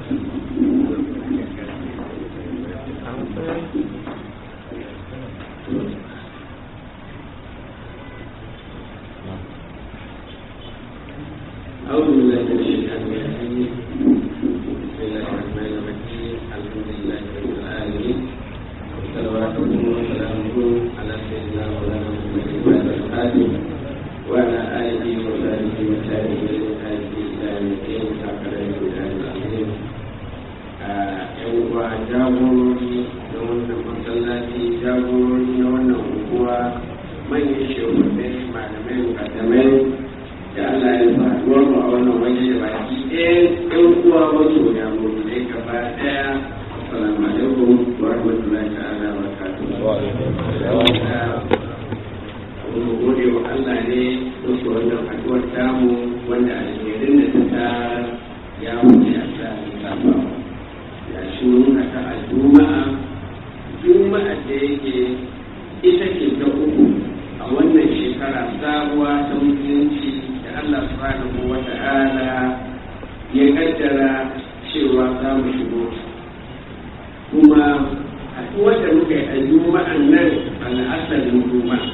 أعوذ بالله من الشيطان الرجيم بسم الله الرحمن الرحيم الحمد لله رب العالمين وصلواته وسلامه على سيدنا مولانا محمد وعلى آله وعلى آله وصحبه وتابعين هذه إلى يوم الدين كافر الهدى العظيم ‘yan uwa jagorori na wannan masallaci jagorori na wannan unguwa manyan shehunai malamai mukadamai da Allah ya sa haɗuwar mu a wannan waje da baki ɗaya ɗan uwa wato ya mu ne gaba ɗaya assalamu alaikum wa rahmatullahi ta'ala wa barakatuh mu gode wa Allah ne musu wannan haɗuwar tamu wanda alherin da ta ta ya wuce a sa lissafa ya shi mun haka a juma'a juma'a da yake ita ce ta uku a wannan shekara sabuwa ta musulunci Allah subhanahu wa ta'ala ya kaddara cewa za mu shigo kuma haɗuwar da muka yi a juma'an nan al'asarin juma'a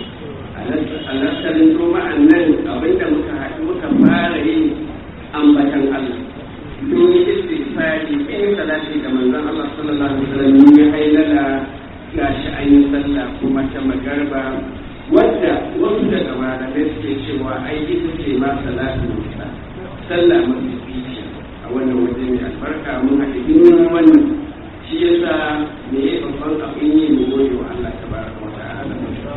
al'asarin juma'an nan abinda muka haɗu muka fara yi ambatan Allah don yi istighfari in salati ga manzon Allah sallallahu alaihi wasallam ya hailala gashi an yi sallah kuma ta magarba wadda wasu daga malamai suke cewa ai ita ce ma salatu musa sallah mafi fice a wannan waje mai albarka mun haɗe duniya wannan shi yasa me ya babban abin yi mu gode wa Allah tabaraka wa ta'ala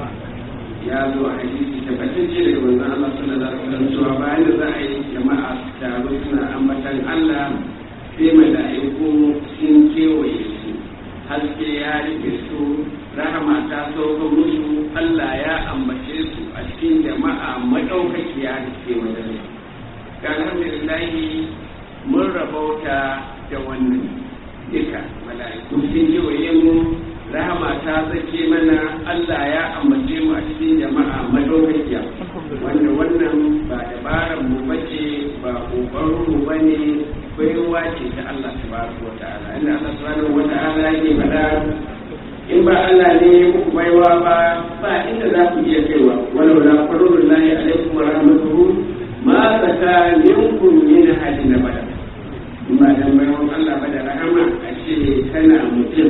ya zo a hadisi tabbatacce daga manzon Allah sallallahu alaihi wasallam cewa bayan da za a yi jama'a su taru suna ambatan Allah sai mala'iku sun kewaye su haske ya rike su rahama ta sauka musu Allah ya ambace su a cikin jama'a maɗaukakiya da ke wajen ga alhamdulillahi mun rabauta da wannan duka mala'iku sun kewaye mu rahama ta zake mana Allah ya ambace mu a cikin jama'a maɗaukakiya wanda wannan ba dabaran mu bace ba kokarin mu bane baiwa ce ta Allah subhanahu wa ta'ala inda Allah subhanahu wa ta'ala yake faɗa in ba Allah ne muku baiwa ba ba inda za ku iya kaiwa walau la farurun lahi alaikum wa rahmatuhu ma zaka minkum min hadin bada in ba dan baiwan Allah ba da rahama a ce kana mutum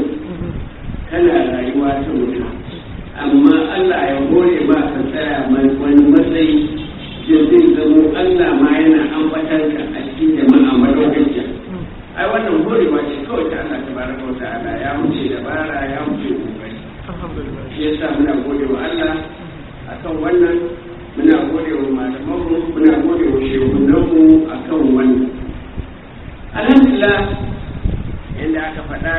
kana rayuwa ta mutum amma Allah ya hore ba ka tsaya wani matsayi da zai zamo Allah ma yana ambatar ka a cikin jama'a madaukakiya ai wannan horewa ce kawai ta Allah tabaraka wa ta'ala ya wuce dabara ya wuce kokari shi yasa muna gode wa Allah akan wannan muna gode wa malamanmu muna gode wa shehunanmu akan wannan alhamdulillah yadda aka faɗa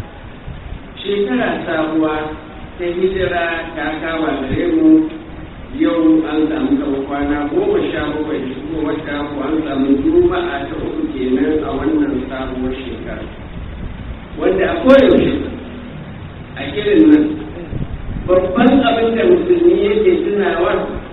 shekara sabuwa ta hijira ta kama gare mu yau an samu kama kwana goma sha bakwai da shigo wata ko an samu juma'a ta uku kenan a wannan sabuwar shekara wanda a koyaushe a irin nan babban abin da musulmi yake tunawa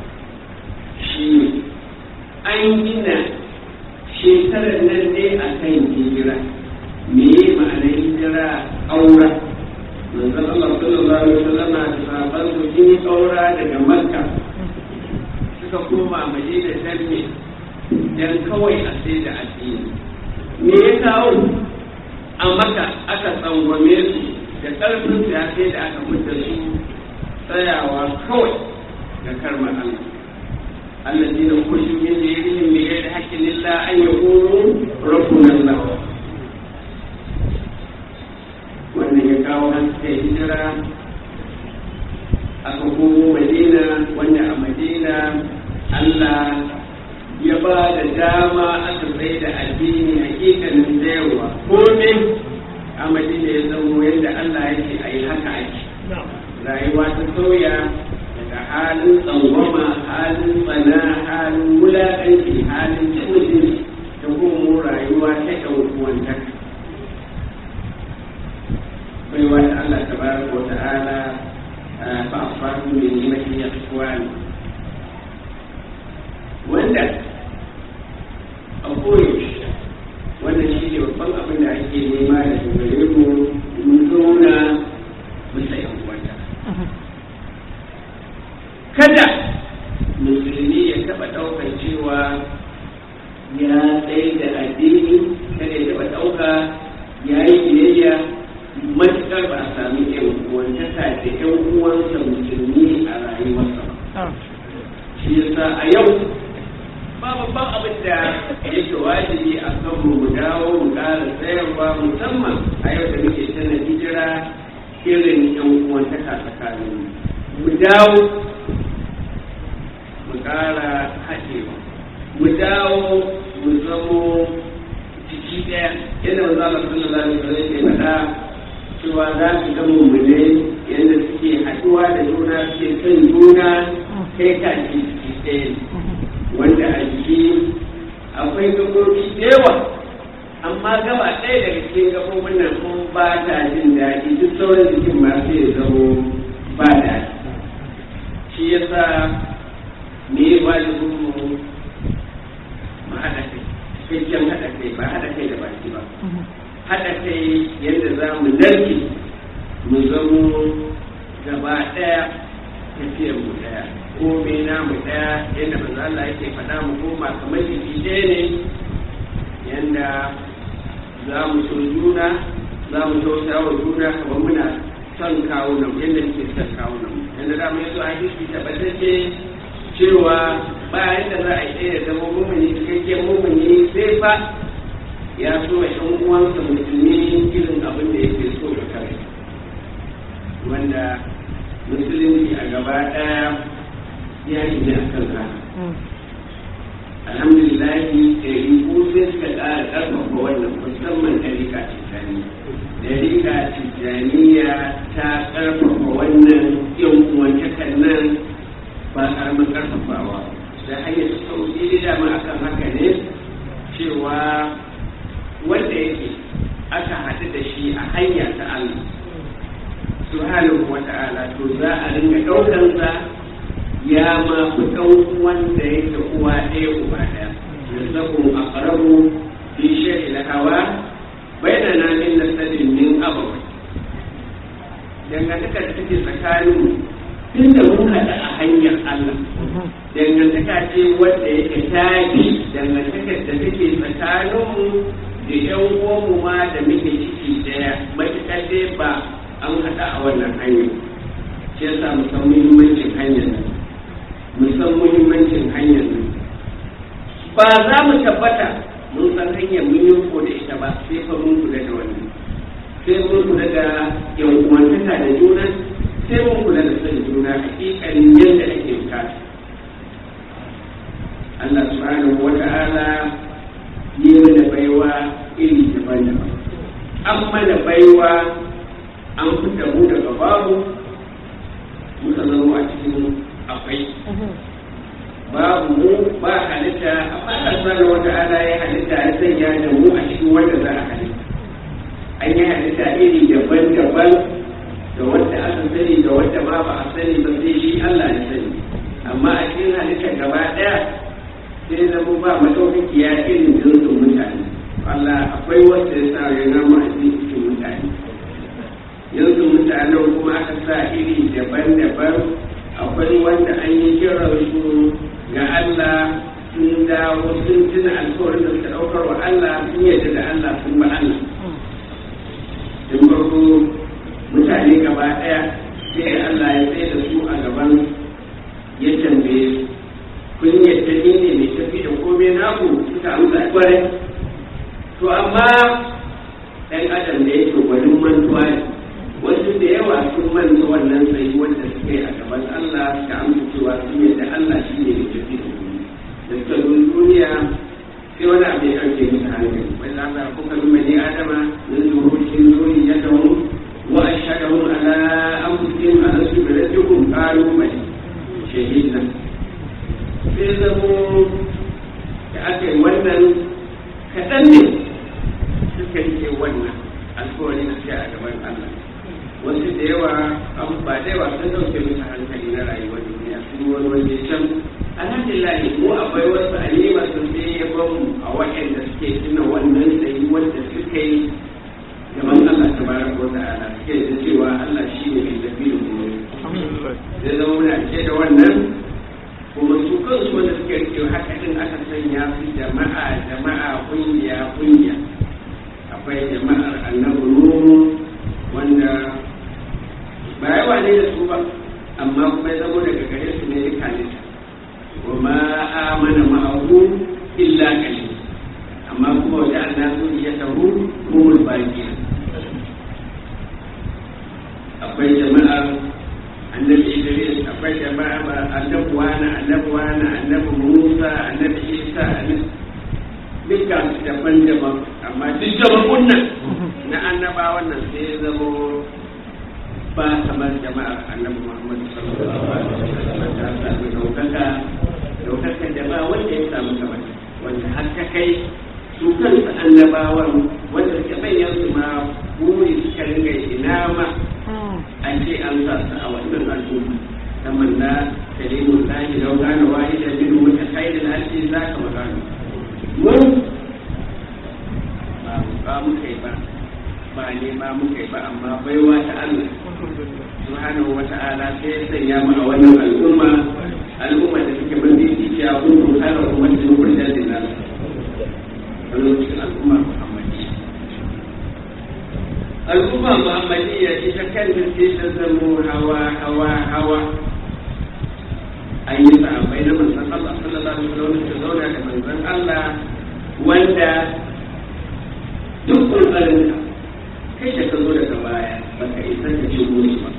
shi ne an gina shekarar nan ne a kan hijira me ma'anar hijira aura manzon Allah sallallahu alaihi wasallam da sahabban su sun yi aura daga Makka suka koma Madina dan ne dan kawai a sai da addini me ya kawo a Makka aka tsangwame su da ƙarfin su ya sai da aka fitar su tsayawa kawai ga karmar Allah الذين خرجوا من ديرهم بغير حق إلا أن يقولوا ربنا الله wannan ya kawo haske hijira aka komo madina wanda a madina allah ya ba da dama aka tsaye da addini hakikanin sayarwa komai a madina ya zamo yadda allah ya ce a yi haka ake rayuwa ta sauya daga halin tsangwama halin tsana halin wulaƙanci halin cin mutunci da kuma rayuwa ta ɗaukuwantaka baiwa ta Allah tabaraka wa ta'ala fa asbahu min ni'mati ikhwan wanda a koyaushe wanda shi shi ne babban abin da ake nema da gare mu mun zauna bisa yan uwanta kada musulmi ya taɓa ɗaukar cewa ya tsaye da addini kada ya taɓa ɗauka ya yi biyayya matuƙar ba a sami yan uwantaka da yan uwansa musulmi a rayuwarsa ba shi yasa a yau ba babban abin da yake wajibi a kan mu dawo mu ƙara tsayarwa musamman a yau da muke tana hijira irin yan uwantaka tsakanin mu dawo mu ƙara haɗewa mu dawo mu zamo jiki ɗaya yadda wanzu Allah sallallahu alaihi wasallam ke faɗa cewa za su ga mummune yadda suke haɗuwa da juna suke son juna kai ka ce jiki ɗaya wanda a jiki akwai gaɓoɓi da yawa amma gaba ɗaya daga cikin gaɓoɓin nan kun ba ta jin daɗi duk sauran jikin ma sai ya zamo ba daɗi shi yasa me wajibin mu mu haɗa kai cikakken haɗa kai ba haɗa kai da baki ba haɗa kai yadda za mu narke mu zamo gaba ɗaya tafiyar mu ɗaya ko me namu ɗaya yadda manzo Allah yake faɗa mu koma kamar jiki ɗaya ne yadda za mu so juna za mu tausa wa juna kamar muna son kawunan yadda muke son kawunan yadda da mu yazo a hadisi tabbatacce cewa bayan da za a yi ɗaya zama mumuni cikakken mumuni sai fa ya so wa ɗan uwansa musulmi irin abin da yake so da kare wanda musulunci a gaba ɗaya ya yi ne a kan haka alhamdulillahi ɗari ko sai suka ƙara ƙarfafa wannan musamman ɗarika tijjani ɗarika tijjaniya ta ƙarfafa wannan yan uwantakan nan ba ƙaramin ƙarfafawa da hanyar sauƙi da dama akan haka ne cewa wanda yake aka haɗu da shi a hanya ta Allah subhanahu wa ta'ala to za a ringa ɗaukansa ya ma fi ɗan wanda yake uwa ɗaya uba ɗaya yanzu a ƙarabu fi shari da hawa bainana min nasadin min abawai dangantaka da take tsakanin tun da mun haɗu a hanyar Allah dangantaka ce wanda yake tafi dangantakar da take tsakaninmu da yan uwanmu ma da muke ciki daya matuƙar dai ba an haɗa a wannan hanyar shi yasa mu san muhimmancin hanyar nan mu san muhimmancin hanyar nan ba za mu tabbata mun san hanyar mun yi ko da ita ba sai fa mun kula da wannan sai mun kula da yan uwantaka da juna sai mun kula da san juna hakikanin yadda ake bukata Allah subhanahu wa ta'ala yi mana baiwa iri daban-daban an mana baiwa an fita mu daga babu muka zama a cikin akwai babu mu ba halitta amma Allah subhanahu wa ta'ala ya halitta ya sanya da mu a cikin wanda za a halitta an yi halitta iri daban-daban da wanda aka sani da wanda ma ba a sani ba sai shi Allah ya sani amma a cikin halitta gaba ɗaya sai zama ba madaukakiya irin jinsin mutane Allah akwai wanda ya sa ya nama a cikin mutane yanzu mutanen kuma aka sa iri daban-daban akwai wanda an yi kiran su ga Allah sun dawo sun tuna alkawarin da suka ɗaukar wa Allah sun yarda da Allah sun ba Allah tun farko mutane gaba ɗaya sai Allah ya tsaye da su a gaban ya tambaye su kun yadda ni ne mai tafi da komai naku suka amsa kwarai to amma ɗan adam da yake gwanin mantuwa ne wasu da yawa sun manta wannan tsayi wanda suka yi a gaban Allah suka amsa cewa sun yadda Allah shi ne mai tafi da komai da suka zo duniya sai wani abu ya ɗauke musu hankali wani Allah kuka bi mani adama min zururin zuri ya dawo wa ashhadahum ala anfusihim alastu bi rabbikum qalu bali shahidna sai zamo da aka yi wannan kaɗan ne suka rike wannan alkawari na a gaban Allah wasu da yawa an ba da yawa sun dauke musu hankali na rayuwar duniya sun yi wani waje can alhamdulillah mu akwai wasu alima sun sai ya bamu a waɗanda suke tuna wannan tsayi wanda ta'ala suke da cewa Allah shi ne mai tafi da kuma zai zama muna ce da wannan kuma su kansu wanda suke rike haka din aka sanya su jama'a jama'a kungiya kungiya akwai jama'ar annabi nuhu wanda ba yawa ne da su ba amma kuma ya zama daga gare su ne duka ne wa ma amana ma'ahu illa qalil amma kuma wajen annasu ya taru kumul baqiya akwai jama'ar annabi idris akwai jama'a annabi wani annabi wani annabi musa annabi isa annabi duka su daban-daban amma duk jama'un nan na annaba wannan sai ya zamo ba kamar jama'ar annabi muhammad sallallahu alaihi wasallam ta sami daukaka daukaka da ba wanda ya samu kamar wanda har ta kai su kansu annabawan wanda suke bayyana su ma buri suka ringa ina ma an ce an sa su a wannan al'umma kamar na kalimun lahi lau gane wahi da bin wata kairin alfi za ka magana mun ba mu kai ba ba ne ba mu kai ba amma baiwa ta Allah subhanahu wa ta'ala sai ya sanya mu a wannan al'umma al'umma da take mafi ya kuntu kala ummatin kurjan dinas a lokacin al'umma muhammadiyya al'umma muhammadiyya ita kanta ce ta zamo hawa hawa hawa an yi sahabbai na manzon Allah sallallahu alaihi wasallam ta zauna da manzon Allah wanda duk ƙoƙarin ka kai da ka zo daga baya baka isa ka ci musu ba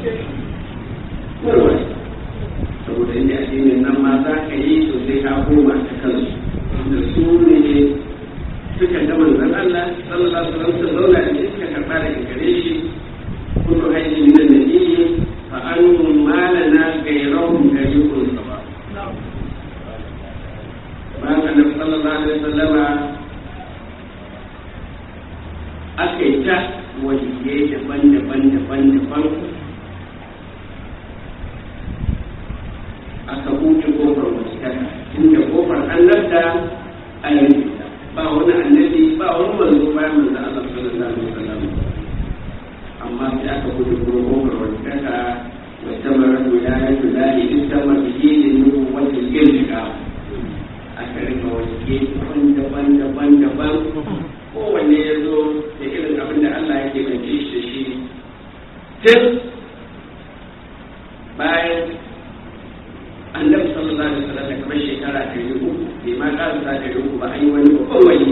kowa saboda inda addinin nan ma za ka yi to sai ka koma ta kansu da su ne suka ga manzon Allah sallallahu alaihi wasallam ta zauna da shi suka karɓa daga gare shi kullu hayyin min an-nabiyyi fa annahum malana gayrahum tariqun sawa ba ka nabi sallallahu alaihi wasallama aka yi ta waliyai daban-daban daban-daban aka buɗe kofar wasikata inda kofar annabta a yanzu ba wani annabi ba wani manzo bayan manzo Allah sallallahu alaihi wasallam amma sai aka buɗe kofar wasikata wa tamara wilayatu lahi istama bihi linu wa tilka aka rika wasikai daban-daban daban-daban kowanne ya zo da irin abin da Allah yake bance shi da shi tun bayan annabi sallallahu alaihi wasallam da kamar shekara ta yi uku bai ma ƙara sa ta yi uku ba an yi wani babban wani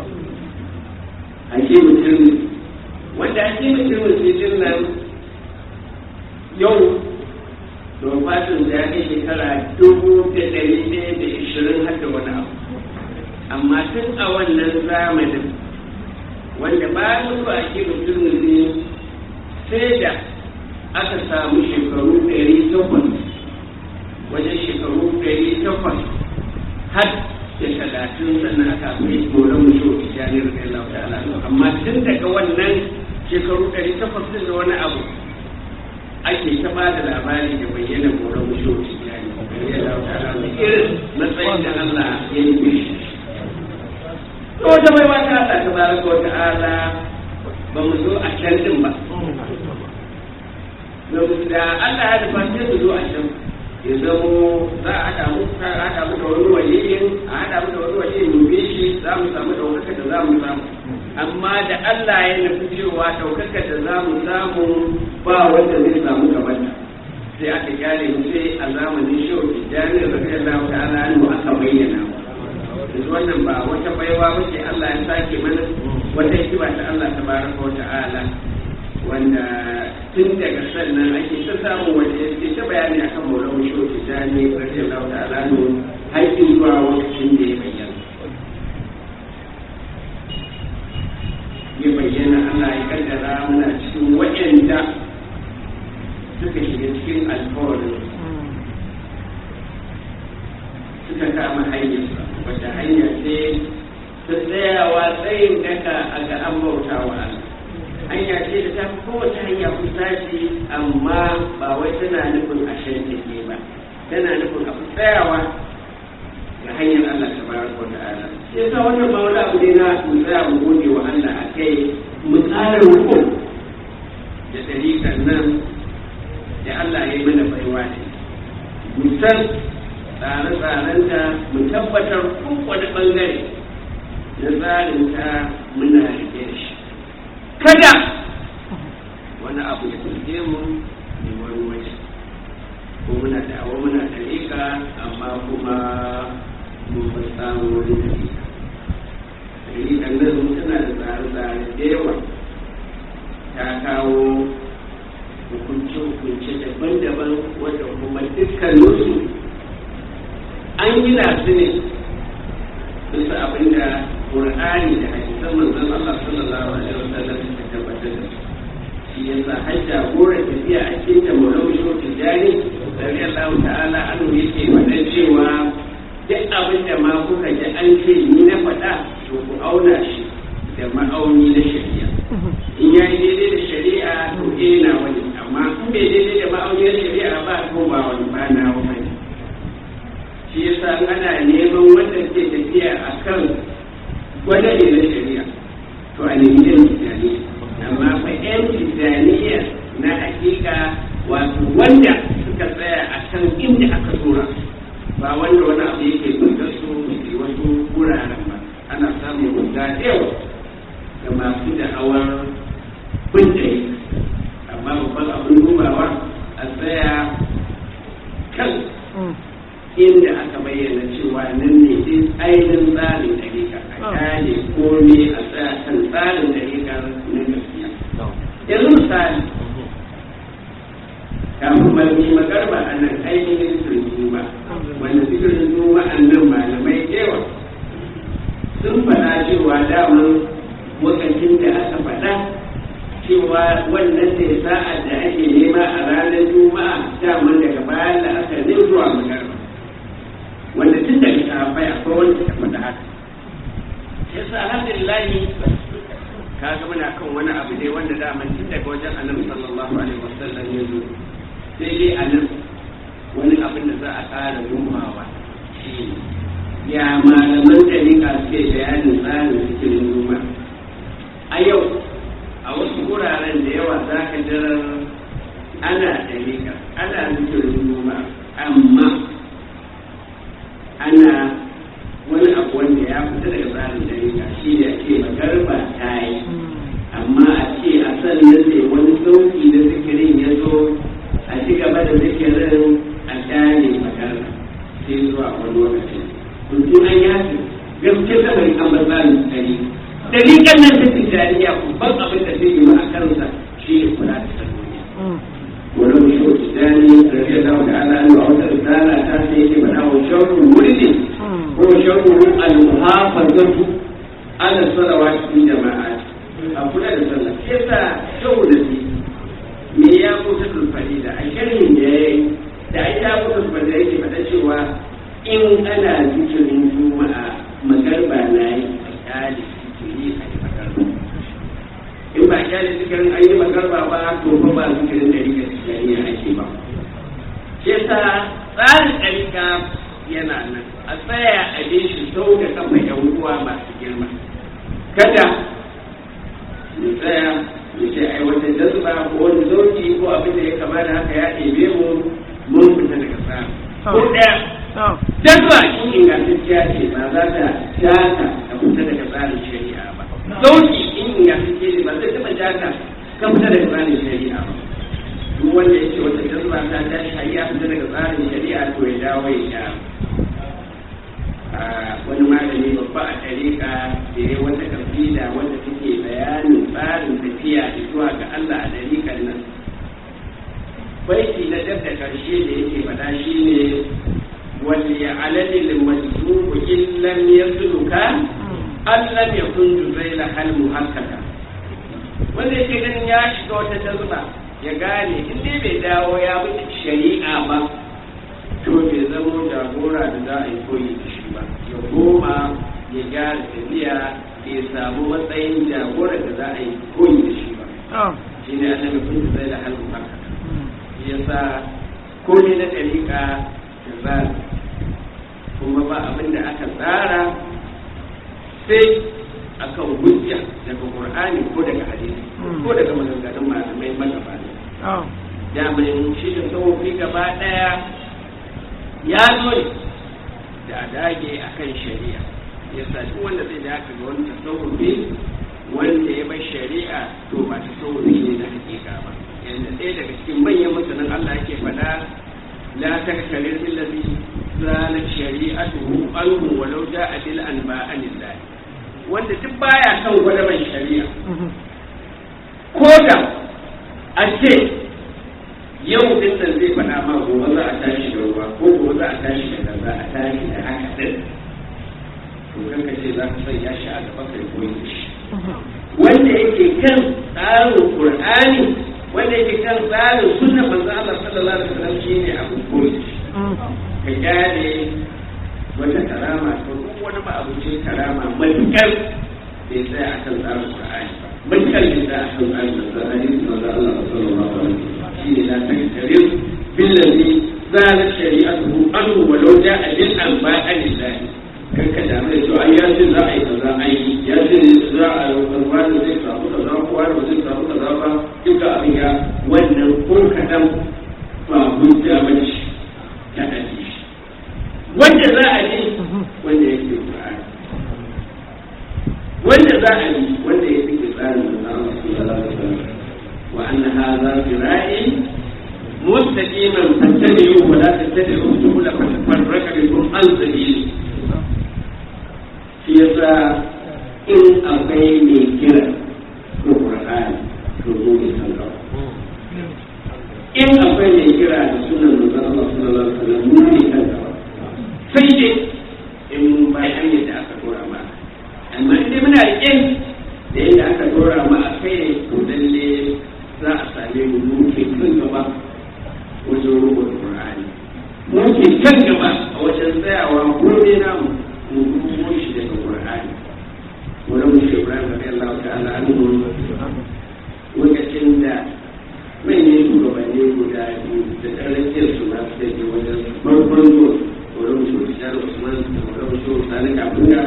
ake mutum wanda ake mutum mutum nan yau don fatin da ya kai shekara dubu da ɗari ɗaya da ishirin har da wani abu amma tun a wannan zamanin wanda bayan mutu a ke mutum ne sai da aka samu shekaru ɗari takwas wajen shekaru ɗari takwas har da talatin sannan aka mai goron mutu a jami'ar da Allah ta'ala amma tun daga wannan shekaru ɗari takwas din da wani abu ake ta ba da labari da bayyana goron mutu a jami'ar da Allah ta'ala irin matsayin da Allah ya yi mishi to wata bai wata Allah ta baraka wa ta'ala ba mu zo a can din ba da Allah ya dafa sai su zo a can ya zamo za a haɗa mu a haɗa mu da wani waliyin a haɗa mu da wani waliyin dube shi za mu samu ɗaukaka da za mu samu amma da Allah ya nufi cewa ɗaukaka da za mu samu ba wanda zai samu gabata sai aka kyale mu sai a zamanin shehu tijjani da radiyallahu ta'ala anhu aka bayyana wa yanzu wannan ba wata baiwa ba ce Allah ya sake mana wata hikima ta Allah ta baraka wa ta'ala wanda tun daga sannan ake ta samun wanda ya ta bayani akan maulan musho ta jani radiyallahu ta'ala no haƙƙin zuwa lokacin da ya bayyana ya bayyana Allah ya kaddara muna cikin waɗanda suka shiga cikin alkawarin suka kama hanyarsa wata hanya ce ta tsayawa tsayin daka a ga an bauta wa Allah hanya ce da ta fi kowace hanya kusa ce amma ba wai tana nufin a shan take ba tana nufin a tsayawa ga hanyar Allah ta bayar wa ta'ala sai yasa wannan ba wani abu ne na mu tsaya mu gode wa Allah a kai mu tsara rukun san tsare-tsarenta mu tabbatar kowane ɓangare na tsarinta muna rike shi kada wani abu ya turge mu ne wani waje ko muna da awa muna da rika amma kuma mun ba samu wani da rika rikan nan tana da tsare-tsare da yawa ta kawo hukunce-hukunce daban-daban wanda kuma dukkaninsu an gina su ne bisa abinda Qur'ani da hadisan manzon Allah sallallahu alaihi wasallam suka tabbatar da su shi yasa har jagoran tafiya a cikin da Maulana Shehu Tijjani radiyallahu ta'ala anhu yake faɗan cewa duk abin da ma kuka ji an ce ni na faɗa to ku auna shi da ma'auni na shari'a in ya yi daidai da shari'a to eh na wani amma in bai daidai da ma'auni na shari'a ba to ba wani ba na wani shi yasa ana neman wanda ke tafiya akan wanda ne na shari'a to a nemi yan tijaniya amma fa yan tijaniya na hakika wato wanda suka tsaya a kan inda aka tura ba wanda wani abu yake bautar su da wasu wuraren ba ana samun guda yawa da masu da'awar kunce amma babban abin dubawa a tsaya kan inda aka bayyana cewa nan ne din ainihin tsarin dalika a kane komai a tsaya kan tsarin dalika na gaskiya yanzu misali kafin malami magarba a nan ainihin zikirin juma wanda zikirin juma a nan malamai yawa sun faɗa cewa daman wakacin da aka faɗa cewa wannan ne sa'a da ake nema a ranar juma'a daman daga bayan da aka ne zuwa magarba wanda tun daga sahabbai akwai wanda ta faɗa haka yasa alhamdulillah ka ga muna kan wani abu ne wanda daman tun daga wajen annabi sallallahu alaihi wasallam ya zo sai dai a nan wani abin da za a ƙara dubawa shi ya malaman ɗariƙa suke bayanin tsarin zikirin noma a yau a wasu wuraren da yawa za ka jirar ana ɗariƙa ana zikirin noma amma ana wani abu wanda ya fita daga tsarin ɗariƙa shi ne ake magarba ta yi amma a ce a sannan sai wani sauki da zikirin ya zo a ci gaba da zikirin a kyale magarba sai zuwa wani lokaci mutum an yi haka gaske saboda an bar tsarin ɗariƙa dalilan nan ta tijjaniya babban abin da zai yi ma a kansa shi ne kula da salloli wani mutum tijjani rabi da zama da ala an ba wata risala ta sai yake faɗa wa shauku wurin ko shauku al-muhafazatu ala salawa cikin jama'a a kula da sallah shi yasa shau da shi me ya kusa tulfari da a shirin da ya yi da ai ta kusa tulfari da yake faɗa cewa in ana zikirin juma'a magarba na yi a kyale yi a yi magarba in ba kyale zikirin an yi magarba ba to fa ba zikirin da rika tijaniya ake ba shi yasa tsarin ɗarika yana nan a tsaya a bi shi sau da kafa yan uwa masu girma kada mu tsaya mu ce ai wata jazba ko wani zauki ko abin da ya kama da haka ya ɗebe mu mun fita daga tsari ko ɗaya jazba in ingantacciya ce ba za ta shata a fita daga tsarin shari'a ba zauki in ingantacciya ce ba zai taɓa shata ka fita daga tsarin shari'a ba duk wanda ya ce wata jazba ta ta shari'a fita daga tsarin shari'a to ya dawo ya sha wani malami babba a ɗariƙa da ya wata kafila wanda take bayanin tsarin tafiya zuwa ga Allah a ɗariƙan nan baiti na dab da ƙarshe da yake faɗa shi ne wani alalil majzubu in lam yasluka an lam yakun juzaila hal muhakkaka wanda yake ganin ya shiga wata tazba ya gane in dai bai dawo ya bi shari'a ba to bai zamo jagora da za a yi koyi da shi ba ya koma ya gyara tafiya bai samu matsayin jagora da za a yi koyi da shi ba shi ne annabi kun zai da halin haka ya sa komai na ɗariƙa da tsara kuma ba abin da aka tsara sai akan hujja daga qur'ani ko daga hadisi ko daga maganganun malamai magabata daman shi da tsawofi gaba ɗaya ya zo ne da a dage a kan shari'a ya sa duk wanda zai da haka ga wani tasawufi wanda ya bar shari'a to ba tasawufi ne na hakika ba yanda ɗaya daga cikin manyan masanan Allah yake faɗa la taktarir billazi zalat shari'atuhu anhu walau ja'a bil anba'anillah wanda duk baya kan gwadaban shari'a ko da a ce yau din nan zai faɗa ma gobe za a tashi da ruwa ko gobe za a tashi da kaza a tashi da haka din to kanka ce za ka sanya shi a gaba kai koyi shi wanda yake kan tsarin qur'ani wanda yake kan tsarin sunna manzo Allah sallallahu alaihi wasallam shine abu koyi ka gane wata karama ko duk wani ba abu ce karama matukar bai tsaya akan tsarin qur'ani ba matukar bai tsaya akan tsarin manzo hadisi manzo Allah sallallahu alaihi wasallam shine la taktarir billazi zalat shari'atuhu anhu walau ja'a bil anba'anillahi kan ka damu da cewa ya ce za a yi kaza a yi ya ce za a yi kaza da zai samu kaza ko wani ba zai samu kaza ba duka abin ya wannan ko kadan ba hujja ba ce ta aji wanda za a yi wanda yake Qur'ani wanda za a yi wanda yake tsarin da Allah subhanahu wa ta'ala wa anna hadha sira'i mustaqiman fattabi'uhu wa la tattabi'u subula fatafarraqa bikum an sabili shi yasa in akwai mai kira ko Qur'ani to zo ne kan gaba in akwai mai kira da sunan manzon Allah sallallahu alaihi wasallam mu ne kan gaba sai dai in mun bai hanyar da aka dora ma amma in dai muna rike da yadda aka dora ma a kai to lalle za a same mu mu ke kan gaba wajen rubuta Qur'ani mu ke kan gaba a wajen tsayawa ko ne namu mu rubuto shi daga Qur'ani wani mu shi Ibrahim radiyallahu ta'ala anhu lokacin da manyan shugabanni guda biyu da ɗarakiyar su masu da ke wajen farkon zuwa wani mu shi Tijjar Usman da wani mu shi Sani Kafunga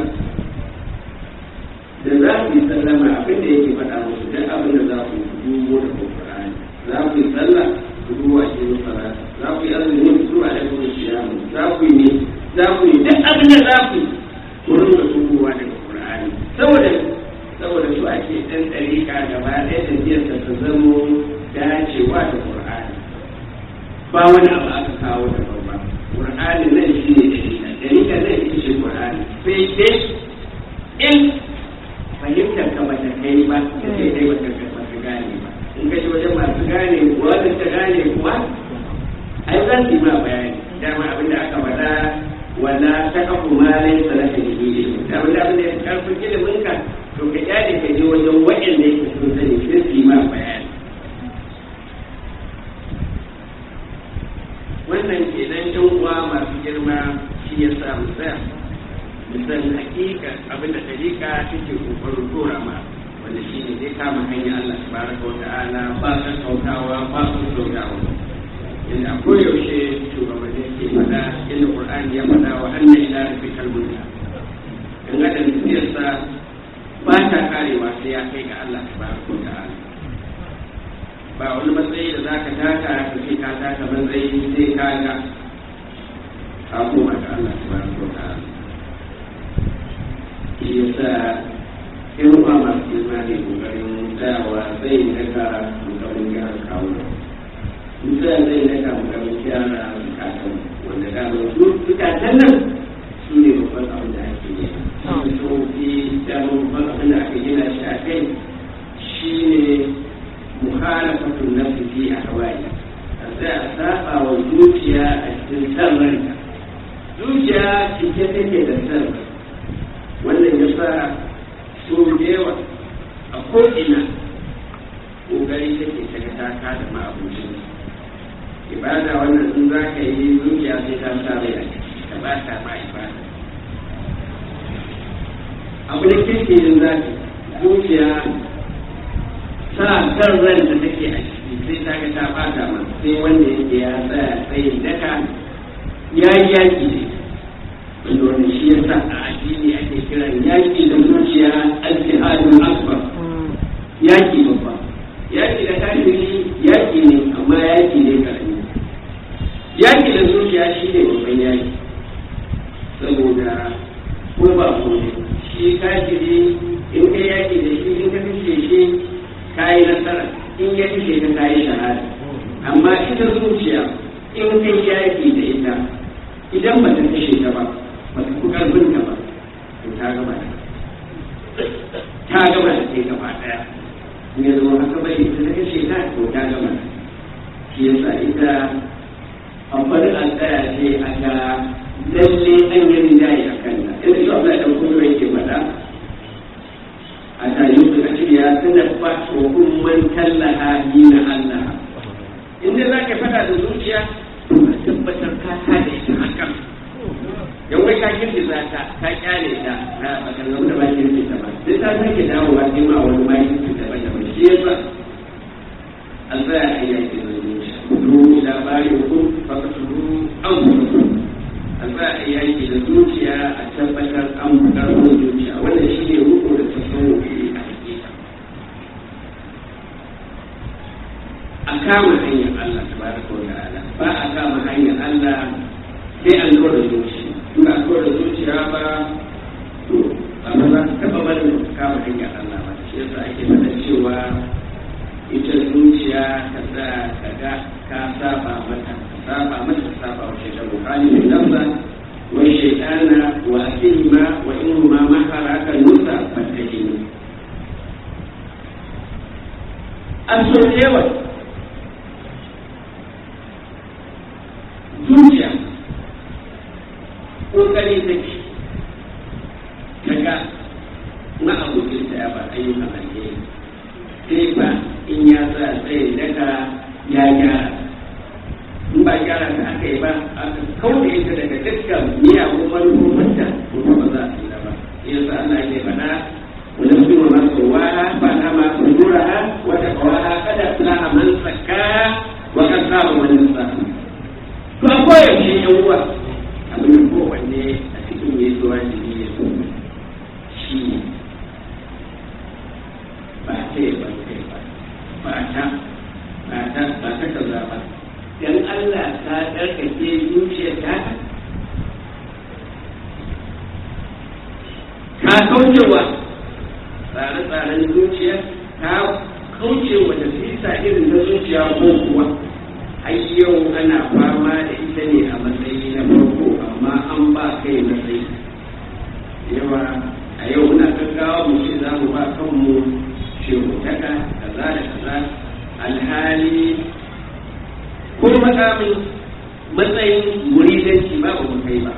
da za ku yi sallama abin da yake faɗa musu duk abin da za ku dubo da Qur'ani za ku yi sallah ku duba shi salata za ku yi azumi ku duba da kuma siyamu za ku yi ne za ku yi duk abin da za ku yi ku rinka tubowa daga Qur'ani saboda saboda su ake ɗan ɗariƙa gaba ɗaya tafiyar ta ta zamo dacewa da Qur'ani ba wani abu aka kawo da babba Qur'ani nan shi ne ɗariƙa ɗariƙa nan ita ce Qur'ani sai dai in fahimtar ka ba ta kai ba sai dai ba ta ba ta gane ba in ka ji wajen masu gane kuwa da ta gane kuwa ai za su yi ma bayani dama abin da aka faɗa wala ta kafu ma laysa laka bihi ilm da abin da abin da ya karfin ilimin ka to ka kyale ka je wajen waɗanda yake sun sani sai su yi ma bayani wannan kenan yan uwa masu girma shi ya sa mu tsaya musan hakika abin da dalika take kokarin dora ma wanda shi ne zai kama hanyar Allah tabaraka wa ta'ala ba kan kautawa ba kan kautawa inda a koyaushe shugabanni ke faɗa inda Qur'ani ya faɗa wa anna ila rabbikal munta in adam tafiyarsa ba ta karewa sai ya kai ga Allah tabaraka wa ta'ala ba wani matsayi da zaka taka ka ce ka taka matsayi sai ka ga ka koma ga Allah tabaraka wa ta'ala shi yasa in ba masu girma ne kokarin tsayawa zai daga kokarin gyara kawo mutum zai daga kokarin gyara bukatan wanda gano su bukatan nan su ne babban abin da ake yi shi tsofi dama babban abin da aka gina shi a kai shi ne muhalafatun nafsi fi a hawaii a tsaya a saba wa zuciya a cikin san ranka zuciya cike take da san wannan ya sa so da yawa a ko'ina ƙoƙari take ta ga taka da ma'abucin ibada wannan in za ka yi zuciya sai ta sa rai a ciki ta ba ta ma ibada abu da kirkirin za ka zuciya sa kan ran da take a ciki sai ta ga ta ba ta ma sai wanda yake ya tsaya tsayin daka ya yi yaki ne wanda wanda shi ya sa a addini ake kiran yaƙi da zuciya al-jihadul akbar yaƙi babba yaƙi da kafiri yaƙi ne amma yaƙi ne karami yaƙi da zuciya shi ne babban yaƙi ka yi nasara in ya kashe ka ka yi shahada amma ita zuciya in kai yaki da ita idan ba ta kashe ta ba ba ta fi karfin ta ba to ta gaba da ta gaba da kai gaba daya in ya zama haka bai ita ta kashe ta to ta gaba da shi yasa ita amfani an tsaya ce a ga lalle an yi rinjaye a kanta inda shi abu da ɗan kuma yake faɗa a tayin su a shirya tana ba wa umman tallaha yi na Allah inda za ka faɗa da zuciya to ka tabbatar ka ta da ita hakan yan wai ka kirki za ta ka kyale ta a bakan da ba kirki ta ba sai ta sake dawowa sai ma wani ma kirki ta ba da ba shi yasa an tsaya a yaki da zuciya ku labari ku baka turu an kuma an tsaya a yaki da zuciya a tabbatar an karɓo zuciya wannan shi ne ruku da tasawufi a hakika a kama hanyar Allah tabaraka wa ta'ala ba a kama hanyar Allah sai an zo da zuciya in ba zo da zuciya ba to ba ba za ta taba barin kama hanyar Allah ba shi yasa ake faɗa cewa ita zuciya ka sa ka ga ka saba mata ka saba mata ka saba wa shaitan bukhari min nafsa wa shaitana wa asima wa in ma mahara ka nusa fattahinu an so yawa zuciya kokari take kaga na abokin ta ya ba ayyukan alheri sai ba in ya sa tsaye daga ya gyara in ba gyara ta aka yi ba aka kauda ita daga dukkan miyagun manufofinta kuma ba za a tsira ba yasa Allah ke faɗa wani mutum ma tsawaha ba na ma kuduraha wata kawaha kada fulaha man tsaka wa kan saba wani sa to a koyaushe yan uwa abin da kowanne a cikin ya zuwa jini ya zo shi ne ba ta yi ban kai ba ba ta ba ta ba ta kaza ba dan Allah ta tsarkake zuciyar ta ka kaucewa tsare-tsaren zuciya ka kaucewa da sisa irin na zuciya ko kuwa har yau ana fama da ita ne a matsayi na farko amma an ba kai matsayi yawa a yau muna gaggawa mu ce za mu ba kanmu shehutaka kaza da kaza alhali ko makamin matsayin muridanci ba ba mu kai ba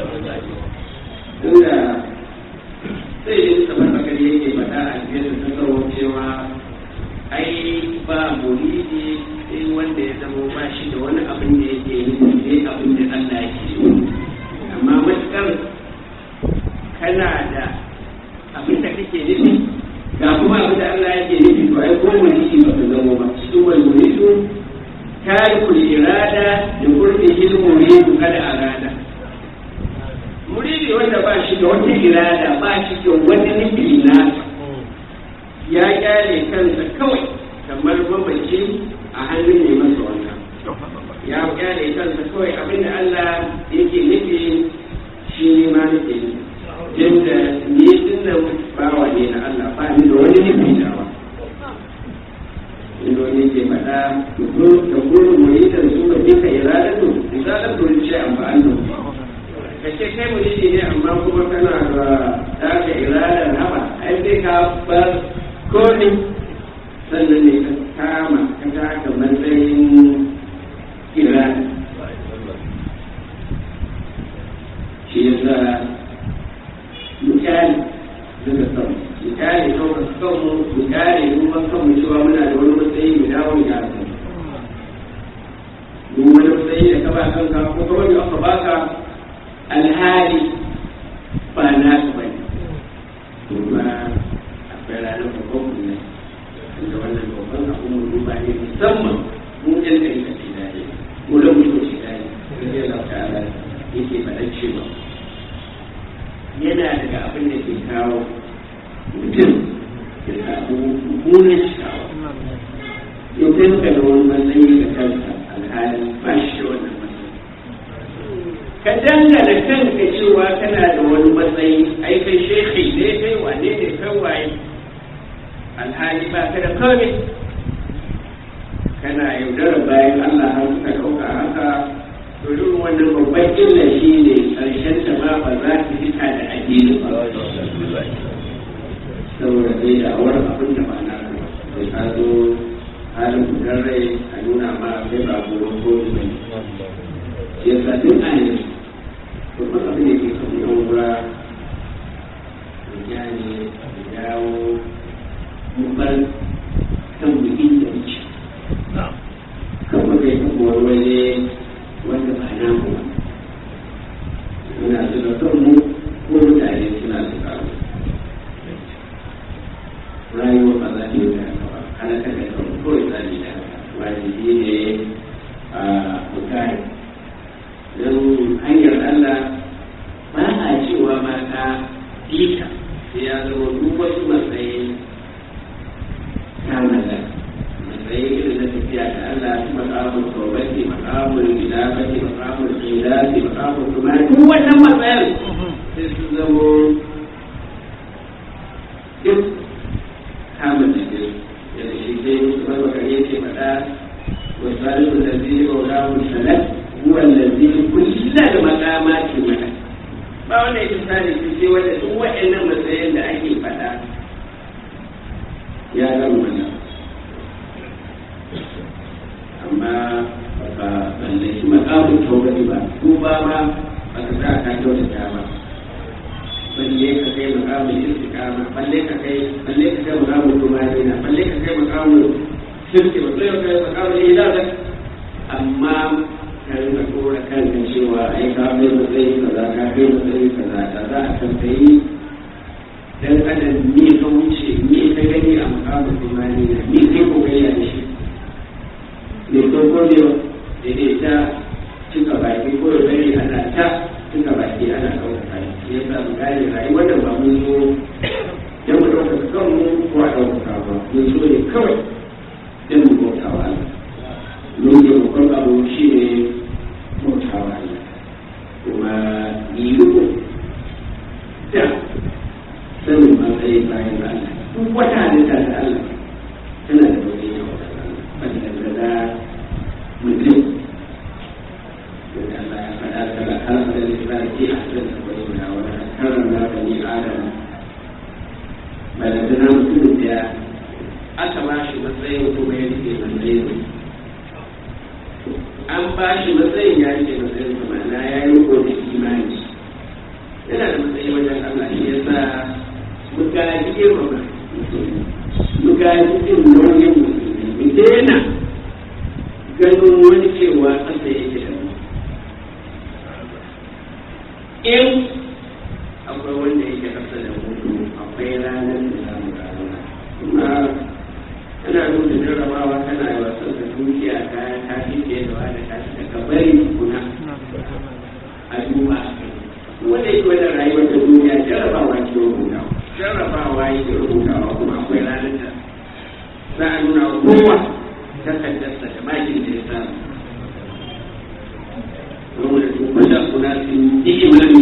inda sai yin sabar bakari yake faɗa a biyar da tasarwar cewa ai ba muridi sai wanda ya zama ba shi da wani abin da yake yi sai abin da Allah yake so amma matukar kana da abin da kake nufi ga kuma abin da Allah yake nufi to ai ko muridi ba ka zama ba su wal muridu tarikul irada da qurbihi muridu kada arada muridi wanda ba shi da wata irada ba shi da wani nufi nasa ya kyale kansa kawai kamar mamaci a hannun ne masa wannan ya kyale kansa kawai abinda Allah yake nufi shi ne ma nufi yadda ni din nan bawa ne na Allah ba ni da wani nufi dawa inda wani ke faɗa da gurin muridan su ba duka iradatu iradatu ce amfani ka ce kai muridi ne amma kuma kana da daga iradar haba ai sai ka bar komi sannan ne ka kama ka taka matsayin irada shi yasa misali daga sama misali ɗaukar kanmu misali duban kanmu cewa muna da wani matsayi mu dawo ya san duk wani matsayi da ka ba kanka ko kuma da aka baka alhali ba na su bane kuma akwai ranar babban kuma da wannan babban abun mu duba ne musamman mu ɗan ɗari da shi daɗi mu da mutu shi daɗi sai Allah ta'ala yake faɗa cewa yana daga abin da ke kawo mutum ya samu mummunan cikawa yau kai ka da wani matsayi da kanka alhali ba shi da wannan matsayi ka dangana kanka cewa kana da wani matsayi ai kai shekhi ne kai wane ne kai waye alhali ba ka da komai kana yaudarar bayan Allah har suka ɗauka haka to irin wannan babban illa shi ne ƙarshen ta ma ba za ta fita da addini ba saboda zai da awar abin da ba na sai ka zo halin fitar rai a nuna ma kai ba gobe ko ne shi yasa duk a yanzu babban abin da ke kan yan wura ya ne da dawo mu bar kan bikin da wuce kan muka yi kuma wani waje wanda ba na mu ba muna zuba kan mu ko mutane suna zuba mu rayuwa ba za ta yi da haka ba ana ta kai kan kawai tsari da haka wajibi ne a bukari don hanyar Allah ba a cewa ma ka bita sai ya zama duk wasu matsayi ta mallaka matsayi irin na tafiya da Allah su makamun tawbati makamun gidabati makamun qilati makamun kuma duk wannan matsayin sai su zamo duk kama da ne yadda shi sai musu barbaka yake faɗa wasu da zai maulamu salat huwa allazi kulla da maqamati mana ba wanda yake sani su sai wanda duk waɗannan matsayin da ake faɗa ya zama wannan amma baka mallaki makamun taurari ba ko ba ma baka sa ka kyautata ba balle ka kai makamun istiqama balle ka kai balle ka kai makamun tumanina balle ka kai makamun shirki balle ka kai makamun ilaha amma ka rinka kora kanka cewa ai ka kai matsayi kaza ka kai matsayi kaza da za a tambayi dan adam me ka wuce me ka gani a makamun tumanina me kai kokari da shi mai farko ne daidai ta cika baki ko da bari ana ta cika baki ana ɗaukaka shi ya sa mu gane rayuwar da ba mun zo dan mu ɗaukaka kanmu ko a ɗaukaka ba mun zo ne kawai dan mu bauta wa Allah mun je babban abu shi ne bauta wa Allah kuma yi riko da sanin matsayin bayan Allah duk wata halitta da Allah tana da wani yawa da Allah wanda da mutum da Allah ya faɗa daga halakar lissafi a cikin sabbin guda wani karan na bani adam balantana mutum da aka ba shi matsayin kuma ya rike matsayin an ba shi matsayin ya rike matsayin kuma na ya yi riko da imani yana da matsayi wajen Allah shi ya sa muka ji girmama muka ji jin nauyin musulmi mu daina ganin wani cewa ƙasa yake da mu in akwai wanda yake ƙasa da mu akwai ranar da za mu gano kuma kana nuna jarrabawa kana yi wasan da dukiya ta ta fi fiye da wani ta fi daga bari kuna a duba a kai wanda yake wajen rayuwar da duniya jarrabawa ke rubutawa jarrabawa yake rubutawa kuma akwai ranar da za a nuna kowa takaddarsa da makin da ya samu wanda tukwada kuna sun yi imani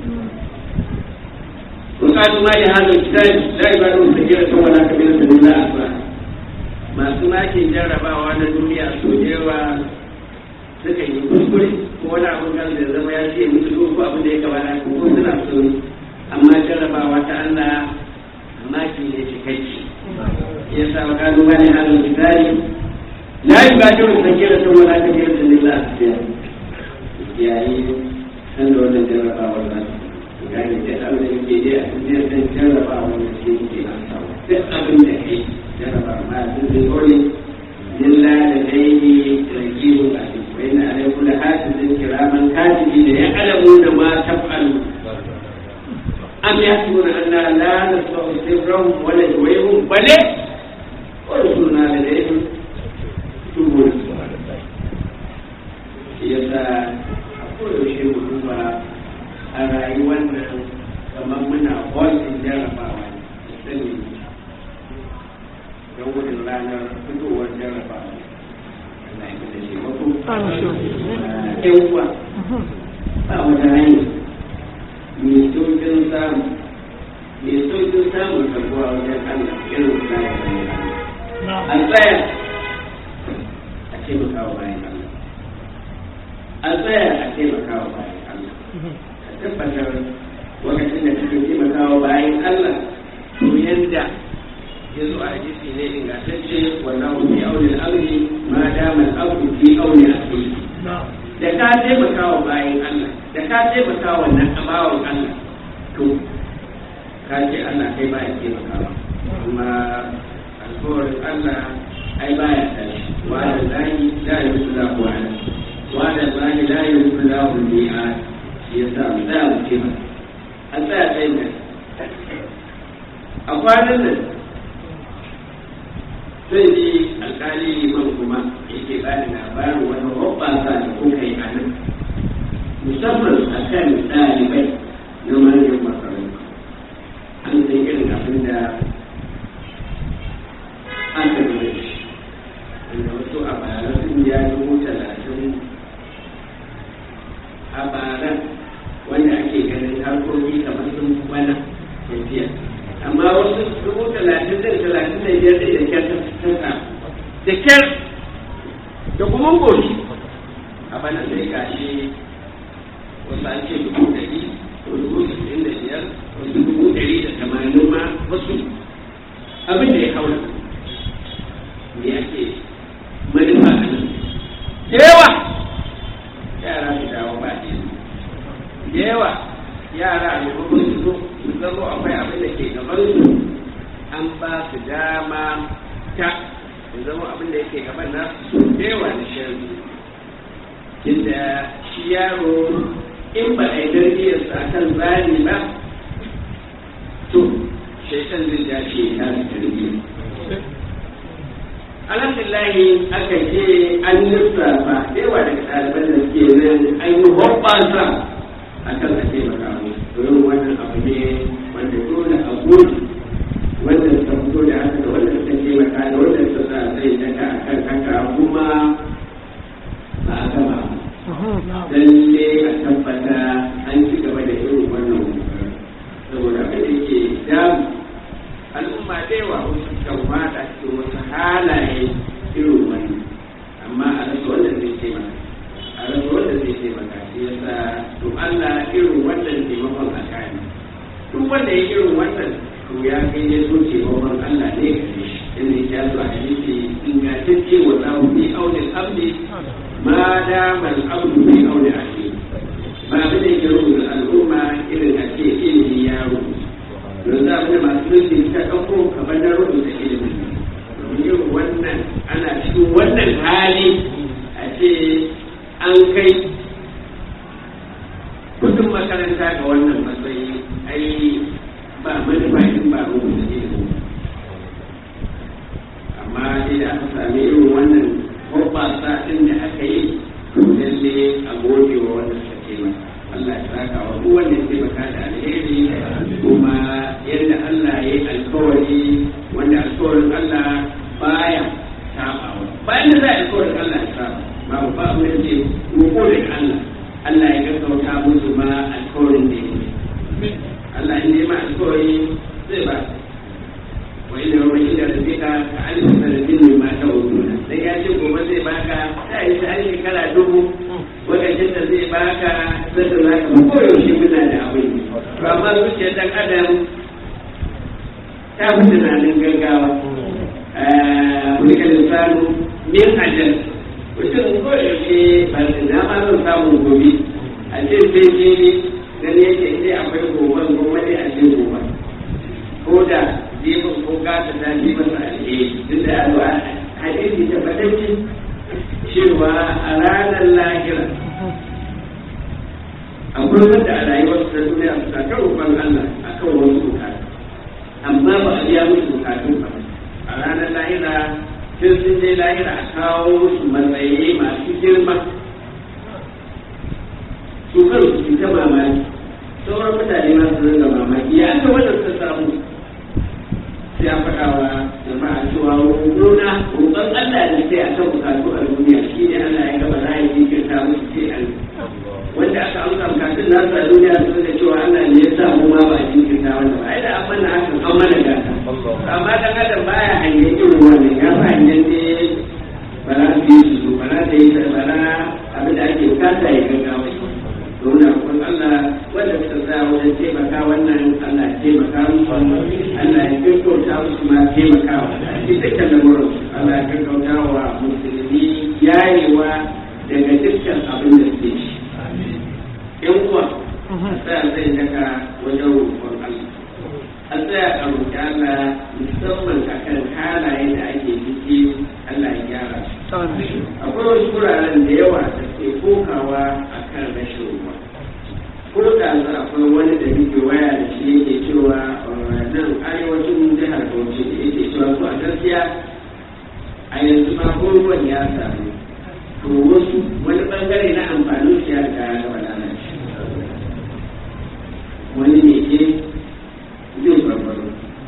وقالوا ما لهذا الكتاب لا يبالون سكينة ولا كبيرة إلا أسرع masu makin jarrabawa na duniya so yawa suka yi kuskure ko wani abin kan da zama ya ce musu ko abin da ya kamata ko suna so amma jarrabawa ta Allah maki ne cikakki ya sa wa kalu ma ne halin kitari la yubadiru sakiratan wala kabiratan illa asfiya yayi san da wannan jarrabawar za su gane da abin da yake dai a cikin san jarrabawar da ke yake an samu duk abin da kai jarraba ma sun zai kore illa da dai ragiru a cikin wa inna alaikum la hasibin kiraman katibi da ya alamu da ma taf'alu am yahsibuna anna la nasma'u sirrahum wa la yuwahum bale wa rusuluna ladayhim tubur yasa a koyaushe mu duba a rayuwar nan kamar muna wasin jarrabawa ne sani don gudun ranar fitowar jarrabawa Allah ya da shi mako ɗan uwa ba wata hanya mai saukin samu mai saukin samun karbuwa wajen Allah irin a tsaya a taimakawa bayan Allah a tsaya a taimakawa bayan Allah a tabbatar lokacin da kake taimakawa bayan Allah to yanda ya zo a hadisi ne ingantacce wallahu fi auni al-amri ma dama al-amru fi auni akhihi da ka taimakawa bayan Allah da ka taimakawa wannan abawan Allah to ka ce Allah kai ba ya taimakawa amma alkawarin Allah ai ba ya tashi wa da lahi la yusula wa ala wa da lahi la yusula wa mi'ad shi yasa mu tsaya mu ce masa an tsaya tsayin nan a kwanan nan zai ji alkali liman kuma yake ba da labarin wani hoɓɓasa da kuka yi a nan musamman a kan ɗalibai na manyan makarantu an san irin abin da aka gaba shi wanda wasu a bara sun ya dubu talatin a bara wanda ake ganin harkoki kamar sun wani tafiya amma wasu dubu talatin da talatin da biyar da kyar ta tsaka da kyar da kuma goshi a bana sai gashi wasu an ce dubu ɗari ko dubu sittin da biyar wasu dubu ɗari da tamanin ma wasu abin da ya haura me ake manufa a nan da yawa yara su dawo ba da yawa yara a maimakon su zo su zama akwai abin da ke gaban su an ba su dama ta su zama abin da yake gaban na su da yawa da shan inda shi yaro in ba a yi tarbiyyarsa a kan tsari ba to shaitan zai ja shi ya tafi tarbiyya alhamdulillahi aka ce an lissafa da yawa daga ɗaliban da suke nan an yi hoɓɓasa a kan a taimaka musu domin wannan abu ne wanda dole a gudu wanda suka fito da haka da wanda suka taimaka da wanda suka sa zai daga a kan haka kuma ba a gama lalle a tabbata an ci gaba da irin wannan saboda abin da ke damu al'umma da yawa wasu kan fada cikin wasu halaye irin wani amma a rasa wanda zai taimaka a rasa wanda zai taimaka shi yasa to Allah irin wannan taimakon a kani duk wanda ya irin wannan to ya kai ya so taimakon Allah ne gare shi inda ya zo a hadisi ingantacce wa zahu fi audil abdi ma dama al-abdu fi audil akhi ba abin da yake rubuta al'umma irin a ce ilimi ya rubuta don za da masu mulki ta ɗauko kamar na rubuta ilimin domin yin wannan ana cikin wannan hali a ce an kai kudin makaranta ga wannan matsayi ai ba manufa in ba rubuta ilimin amma dai da aka sami irin wannan hoɓɓasa ɗin da aka yi to lalle a gode wa wanda suka taimaka Allah ya saka wa duk wanda ya taimaka da alheri kuma yadda Allah ya yi alkawari wanda alkawarin Allah baya sabawa bayan da za a alkawarin Allah ya saba babu ba abin da ce roƙo da Allah Allah ya gaggauta musu ma alkawarin da ya yi Allah in yi ma alkawari zai ba wa inda wa inda da zika ka alif sanadin mai mata wuduna dan ya ce gobe zai baka sai yi sai shekara dubu lokacin da zai baka zai da zaka ko yaushe muna da abin to amma zuciyar dan adam ta fi tunanin gaggawa wani kan lisanu min ajal mutum ko yaushe ba da dama zan samu gobe a ce sai jibi gani yake sai akwai gobe gobe ne a ce gobe ko da jibin ko gata ta ji masa alheri duk da alwa hadisi ta fatacce cewa a ranar lahira akwai wanda a rayuwar ta duniya su ta roƙon Allah akan wasu bukatu amma ba a biya musu bukatun ba a ranar lahira sai sun je lahira a kawo musu matsayi masu girma su kan su ta mamaki sauran mutane ma su ringa mamaki ya ga wanda suka samu sai a faɗa wa jama'a cewa roƙona roƙon Allah ne sai a kan bukatu a duniya shi ne Allah ya gaba za a yi jinkirta musu sai an wanda aka amsa bukatun nasu a duniya su da cewa Allah ne ya sa mu ma ba a jinkirta wanda ba ai da an mana hakan an mana gata amma dan adam baya hanyar irin wannan ya sa hanyar taimakawa a cikin dukkan lamurin Allah ya gaggauta wa musulmi yayewa daga dukkan abin da suke shi yan uwa a tsaya zai daga wajen roƙon Allah a tsaya a roƙi Allah musamman akan halaye da ake ciki Allah ya gyara su akwai wasu wuraren da yawa da ke kokawa akan rashin ruwa ko da za akwai wani da muke waya da shi yake cewa nan arewacin jihar Bauchi da yake cewa su a gaskiya a yanzu ma ko ruwan ya samu to wasu wani bangare na amfanin shi ya riga ya gaba lalace wani ne ke zai barbaro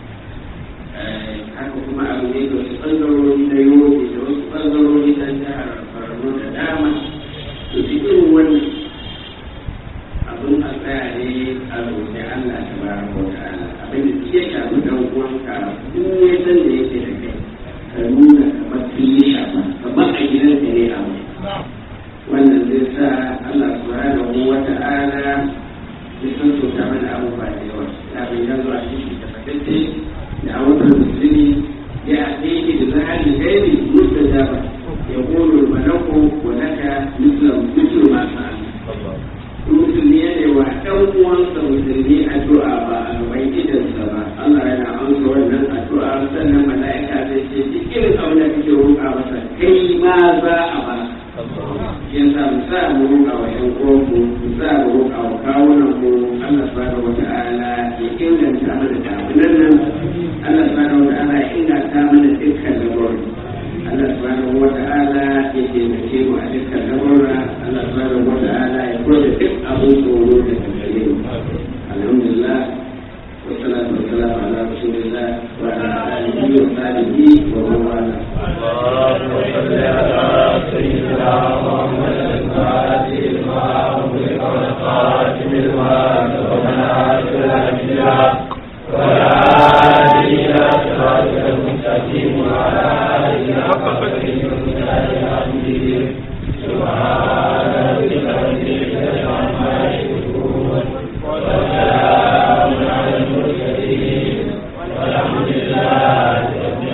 haka kuma abu ne da wasu bangarori na yobe da wasu bangarori na jihar Borno da dama to cikin wannan abin a tsaya ne a roƙi Allah ta ba ko ta'ala abin da ke shafi dan uwanka duk ne san da yake da kai ka nuna kamar sun yi shafa kamar a gidanka ne a mai wannan zai sa Allah subhanahu wa ta'ala ya san so ta mana abubuwa da yawa ya bai ya zuwa shi da fatacce da abubuwan musulmi ya aiki da zahari gairi mustajaba ya qulu malaku wa laka mislu mislu ma sa'al musulmi ya ne wa ɗan uwansa musulmi addu'a ba a gaban idansa ba Allah yana amsa wannan addu'a sannan mala'ika zai ce duk irin abin da kake roƙa masa kai ma za a ba ya sa mu sa mu roƙa wa ƴan uwanmu mu sa mu roƙa wa kawunan mu Allah subhanahu wata'ala ya inganta mana damunan nan Allah subhanahu wata'ala ya inganta mana dukkan lamarin Allah subhanahu wata'ala ya taimake mu a dukkan lamarin Allah subhanahu wata'ala ya kula duk abin tsoro da gare mu alhamdulillah والصلاة والسلام على رسول الله وعلى آله وصحبه ومن والاه. اللهم صل على سيدنا محمد الفاتح لما أغلق والخاتم لما سبق ناصر الأنبياء وعلى آله إلى صراطك المستقيم وعلى آله حق قدره ومقداره العظيم سبحان ربك رب العزة عما يصفون وسلام على المرسلين والحمد لله رب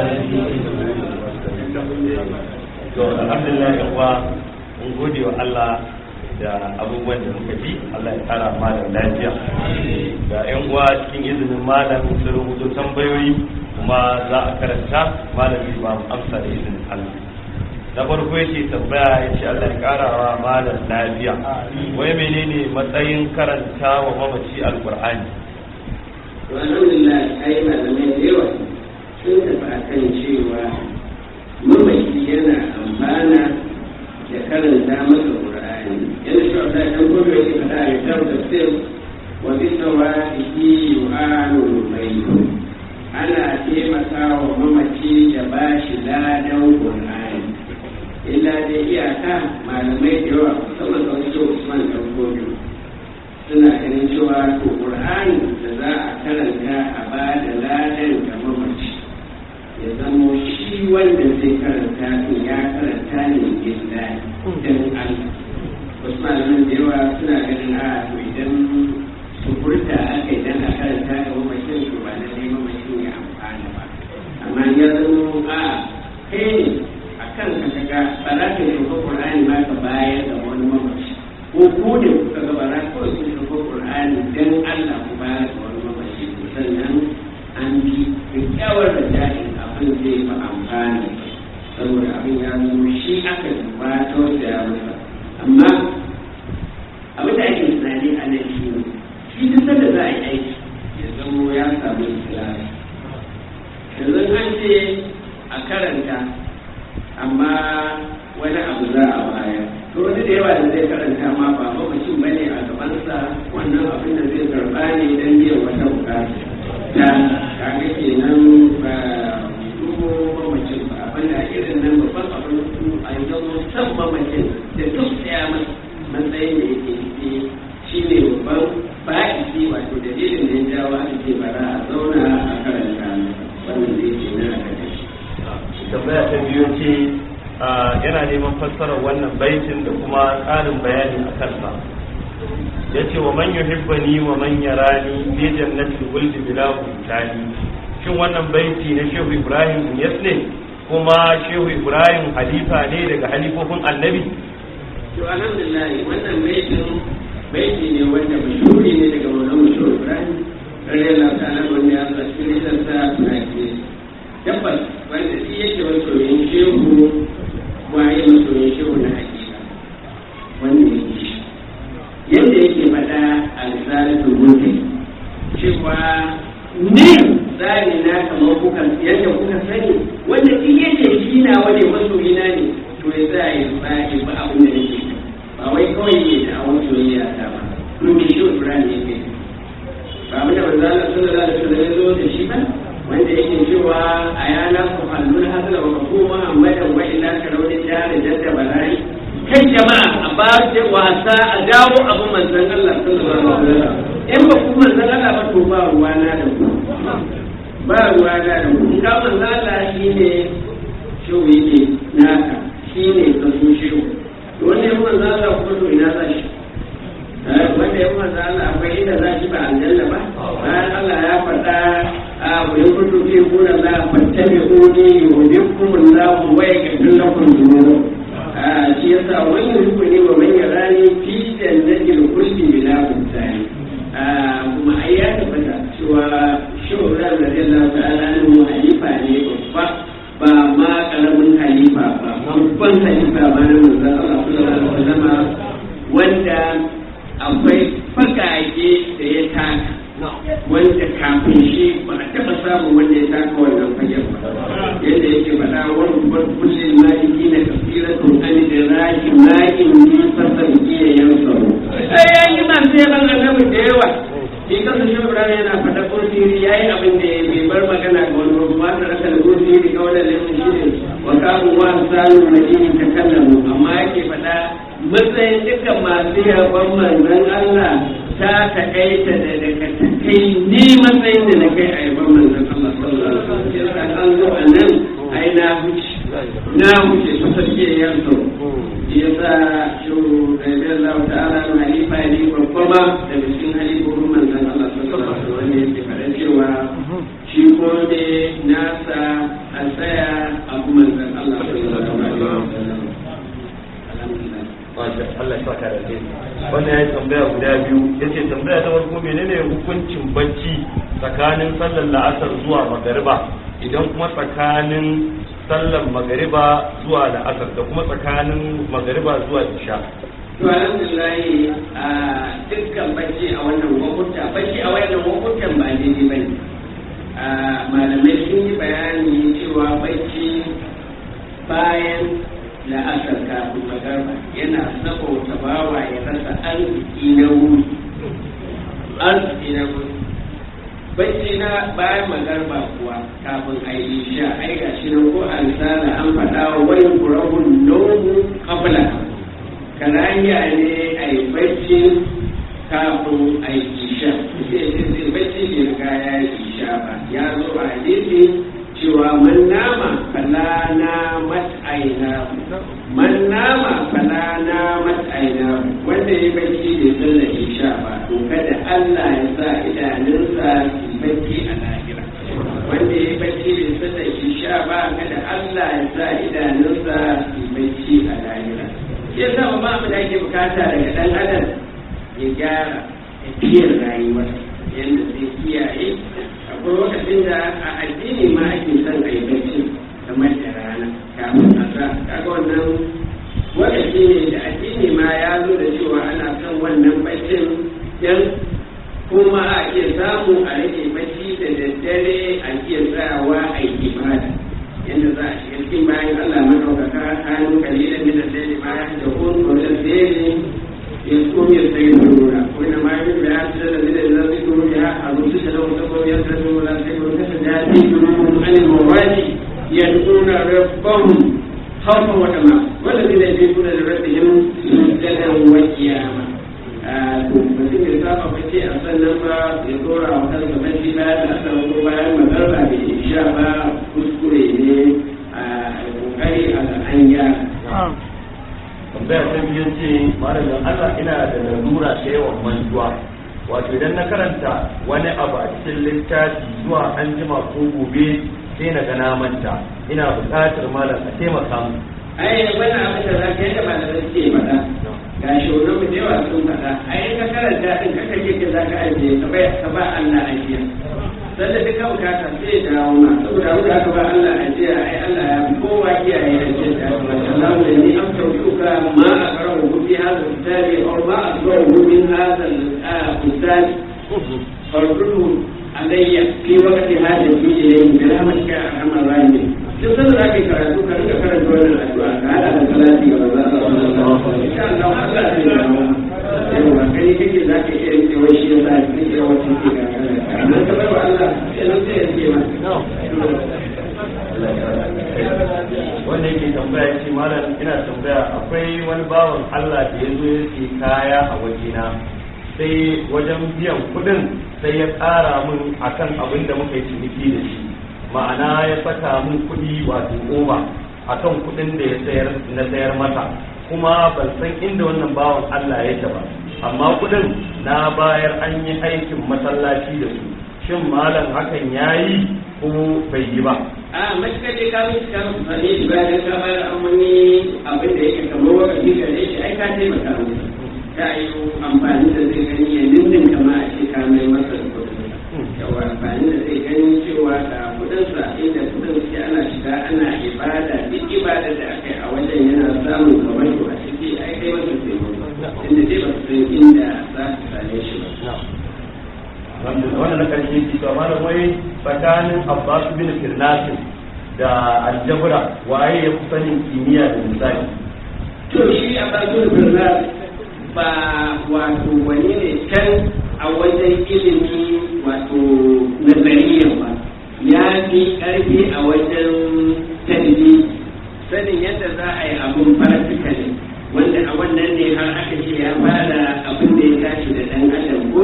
العالمين to alhamdulillah yan uwa mun gode wa Allah da abubuwan da muka ji Allah ya kara malam lafiya da yan uwa cikin izinin malam sun rubuto tambayoyi kuma za a karanta malam zai ba mu amsa da izinin Allah na farko yace tambaya yace Allah ya kara wa malam lafiya wai menene matsayin karanta wa mamaci alqur'ani to alhamdulillah ai malamai da yawa sun tafi akan cewa mamaki yana amfana da karanta masa qur'ani yana shi wata dan gobe yake fada a kitab tafsir wa bi sawabihi yu'anu baytu ana taimaka wa mamaci da bashi ladan qur'ani illa dai iyaka malamai da yawa musamman da wani Usman dan gobe suna ganin cewa to qur'ani da za a karanta a ba da ladan ga mamaci ya zamo shi wanda zai karanta to ya karanta ne illa dan Allah wasu malaman da yawa suna ganin a to idan sukurta aka idan a karanta ga mamacin to ba na neman mamacin ya amfana ba amma ya zamo a kai ne a kan ka kaga ba za ka yi qur'ani ma ka bayar da wani mamaci ko ku ne kuka ga bara kawai sun shigo Qur'ani dan Allah ku ba da wani mamaci sannan an bi kyakkyawar da jahil abin zai fi amfani saboda abin ya zama shi aka duba ta wanda ya masa amma abin da ake tunani a nan shi ne shi duk sanda za a yi aiki ya zama ya samu ikilasi yanzu an ce a karanta amma wani abu za a bayar to wani da yawa da zai karanta ma ba mamacin bane a gabansa wannan abin da zai karba ne dan biyan wata bukata ta kaga kenan ba dubo mamacin ba abin da irin nan babban abin su a yi zama san mamacin da duk tsaya masa matsayin da yake ciki shi ne babban ba'isi wato dalilin da ya jawo aka ce bara a zauna a karanta wannan zai ke na a tambaya ta biyu ce yana neman fassarar wannan baitin da kuma ƙarin bayani a kansa ya ce wa man yuhibbani wa man yarani fi jannatil khuldi bila butani shin wannan baiti na shehu ibrahim yas ne kuma shehu ibrahim halifa ne daga halifofin annabi to alhamdulillah wannan baitin baiti ne wanda mashhuri ne daga maulan mashhur ibrahim radiyallahu ta'ala wanda ya zo cikin risalsa tunaki tabbas wanda shi yake masoyin shehu waye masoyin shehu na hakika wanda yake shi yadda yake faɗa a risalatul mulki cewa ni tsari na kamar kuka yadda kuka sani wanda in yake shi na wani masoyi na ne to ya sa ya tsari ba abin da nake ba wai kawai ne da awon soyayya ta ba domin shi Ibrahim yake ba mu da manzo Allah sallallahu alaihi wasallam ya zo da shi ba wanda yake cewa a yana ku hallul hasala wa ku Muhammadan wa ila karawin jari jadda balai kai jama'a a ba da wasa a dawo abu manzon Allah sallallahu alaihi wasallam in ba ku manzon Allah ba to ba ruwa na da ku ba ruwa na da ku in ka manzon Allah shine shi yake naka shine kaso shi wanda ya manzon Allah kuma to ina za shi wanda ya manzon Allah akwai inda za shi ba aljanna ba bayan Allah ya faɗa a wurin kudu fi kuna za a fattabe uni yuhibbukum Allah wa yaghfir lakum dhunubakum shi yasa wani rukuni wa man yarani fi jannatil khuldi bila mutane kuma ai ya tabbata cewa shawara da Allah ta'ala ne halifa ne babba ba ma karamin halifa ba babban halifa ba na manzon Allah sallallahu alaihi wasallam wanda akwai fagage da ya taka wanda kafin shi ba a taɓa samun wanda ya taka wannan fagen ba yadda yake faɗa wani kullum maliki na kafiratun an da rashi ma'in ni fasar iya yan tsaro sai ya yi masu yaban annabi da yawa shi kasa shi yana faɗa kursiri ya yi abin da ya bai bar magana ga wani rubu ma ta rasa da kursiri ga wani laifin shi ne wa kamun wa sanu madini ta kallamu amma yake faɗa matsayin dukkan masu yaban manzon Allah ta taƙaita da daga kai ni matsayin da na kai a yaban manzon Allah sallallahu alaihi wasallam sai an zo a nan ai na huce na huce ta sarki ya so ya sa shi da Allah ta'ala na halifa ne babba ma daga cikin halifofin manzon Allah sallallahu alaihi wasallam wanda yake faɗa cewa shi ko ne nasa a tsaya abu manzon Allah sallallahu alaihi wasallam alhamdulillah Allah ya saka da alheri wannan ya yi tambaya guda biyu ya ce tambaya ta farko menene hukuncin bacci tsakanin sallar la'asar zuwa magariba idan kuma tsakanin sallar magariba zuwa la'asar da kuma tsakanin magariba zuwa isha to alhamdulillah a dukkan bacci a wannan wakuta bacci a wannan wakutan ba daidai ba ne malamai sun yi bayani cewa bacci bayan la'asar kafin magarba yana saboda bawa ya rasa arziki na wuri arziki na wuri bacci na bayan magarba kuwa kafin a yi sha ai ga shi nan ko a risala an faɗa wa wani kurahun nomu kafla karanya ne a yi bacci kafin a yi sha sai sai bacci bai riga ya yi sha ba ya zo a hadisi cewa man nama fala na mat'aina man nama fala na mat'aina wanda ya bacci bai sallar isha ba to kada Allah ya sa idanunsa su bacci a lahira wanda ya bacci bai sallar isha ba kada Allah ya sa idanunsa su bacci a lahira shi yasa ba mu da ake bukata daga dan adam ya gyara tafiyar rayuwarsa yadda zai kiyaye akwai lokacin da a addini ma ake son a yi bacci kamar da rana kafin a sa kaga wannan lokaci ne da addini ma ya zo da cewa ana son wannan baccin dan kuma a iya samu a rage bacci da daddare a iya tsayawa a yi ibada yadda za a shiga cikin bayan Allah madaukaka hannu kalilan min al-layli ma yahdurun wa al-layli يذكر يستغفرون وإنما يجب بآيات الذين إذا ذكروا بها أبوسس لهم تقوم يسرون ولا تكون كسجاتي جنوبهم عن المواد يدعون ربهم خوفا وطمعا والذين يبيتون لربهم سجدا وقياما mutum ya saba bace a sannan ba ya dora wa kansa bace bayan da aka ko bayan magarba bai sha ba kuskure ne a kokari a ga an gyara tambaya ta biyu ce malamin Allah ina da lalura ta yawan mantuwa wato idan na karanta wani abu a cikin littafi zuwa an jima ko gobe sai na ga na manta ina buƙatar malam a taimaka mu ai wani abin da za ka yi da malamai suke faɗa ga shugaban mu da yawa sun faɗa ai ka karanta din ka kake ke za ka ajiye ka bai ka ba Allah ajiya sanda duk ka bukata sai ya dawo ma saboda abu da ka ba Allah ajiya ai Allah ya kowa kiyaye ajiya da Allah da ni am tawfiqa ma aqrahu fi hadha al-kitabi aw ma aqrahu min hadha al-kitab farduhu alayya fi waqti hadha al-ilayhi bi rahmatika ya arhamar rahimin duk sanda za ka yi karatu ka rika karanta wannan addu'a ka hada da salati ga manzo Allah insha Allah Allah zai dawo yawa kai kake za ka iya rike wai shi yasa kake wata ke ga amma ka bar wa Allah sai nan sai ya ce ma wanda yake tambaya ce malam ina tambaya akwai wani bawan Allah da ya zo ya ce kaya a wajena sai wajen biyan kudin sai ya ƙara min akan abin da muka yi ciniki da shi ma'ana ya saka min kuɗi wato oba akan kuɗin da ya sayar na sayar mata kuma ban san inda wannan bawan Allah yake ba amma kuɗin na bayar an yi aikin masallaci da su shin malam hakan yayi ko bai yi ba a matuƙar dai ka mutu ka mutu sane shi bayan dan ka bayar an wani abin da yake kamar wakafi gare shi ai ka taimaka musu ta yi amfani da zai gani ya nindin kama a ce ka mai masa da kuɗin yawa amfani da zai gani cewa ga kudinsa inda kudin suke ana shiga ana ibada duk ibada da aka yi a wajen yana samun kamar a ciki ai kai masa taimako inda dai ba su san inda za su same shi ba wannan na karshe ki to malam wai tsakanin Abbas bin Firnasin da Aljabra waye ya fi sanin kimiyya da misali to shi a bakin birna ba wato wani ne can a wajen ilimi wato nazariya ba ya fi ƙarfi a wajen talibi sanin yadda za a yi abun practically wanda a wannan ne har aka ce ya fara abin da ya tashi da ɗan adam ko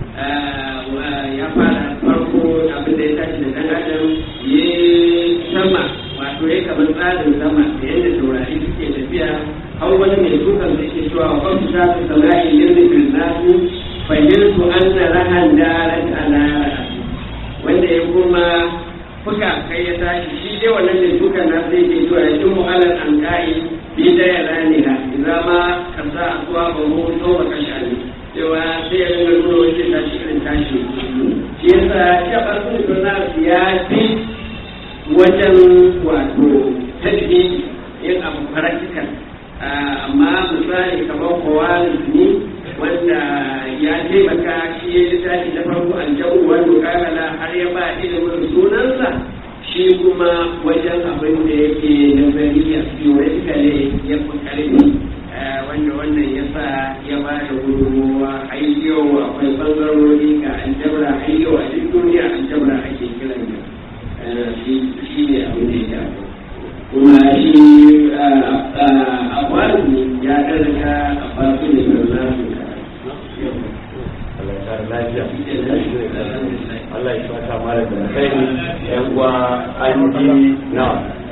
ya fara farko abin da ya tashi da ɗan adam ya sama wato ya kamar tsarin sama da yadda taurari suke tafiya har wani mai dukan da ke cewa kwan ta su sama'i yanzu bin nasu fahimtu an na rahan darat ala wanda ya kuma fuka kai ya tashi shi dai wannan mai dukan na sai ke zuwa ya cin mu'alar an ka'i bi da ya rani ha idan ma ka sa a zuwa ba mu so ba kashe ne cewa sai ya ringa nuna wace tashi irin tashi shi yasa shi a ɓarkun da ya fi wajen wato tadbiri yin abu practical amma misali kamar kowalis ne wanda ya taimaka shi ya littafi na farko aljabu wanda kakala har ya ba ilimin sunansa shi kuma wajen abin da yake nazariya theoretically ya fi karfi wanda wannan ya sa ya ba da gudunmowa har yau akwai bangarori ga aljabra har yau a duk duniya aljabra ake kiran shi ne abin da ya kuma shi a kwanu ya ɗarka a fasu ne ga Allah ya saka mara da kai yan uwa an ji na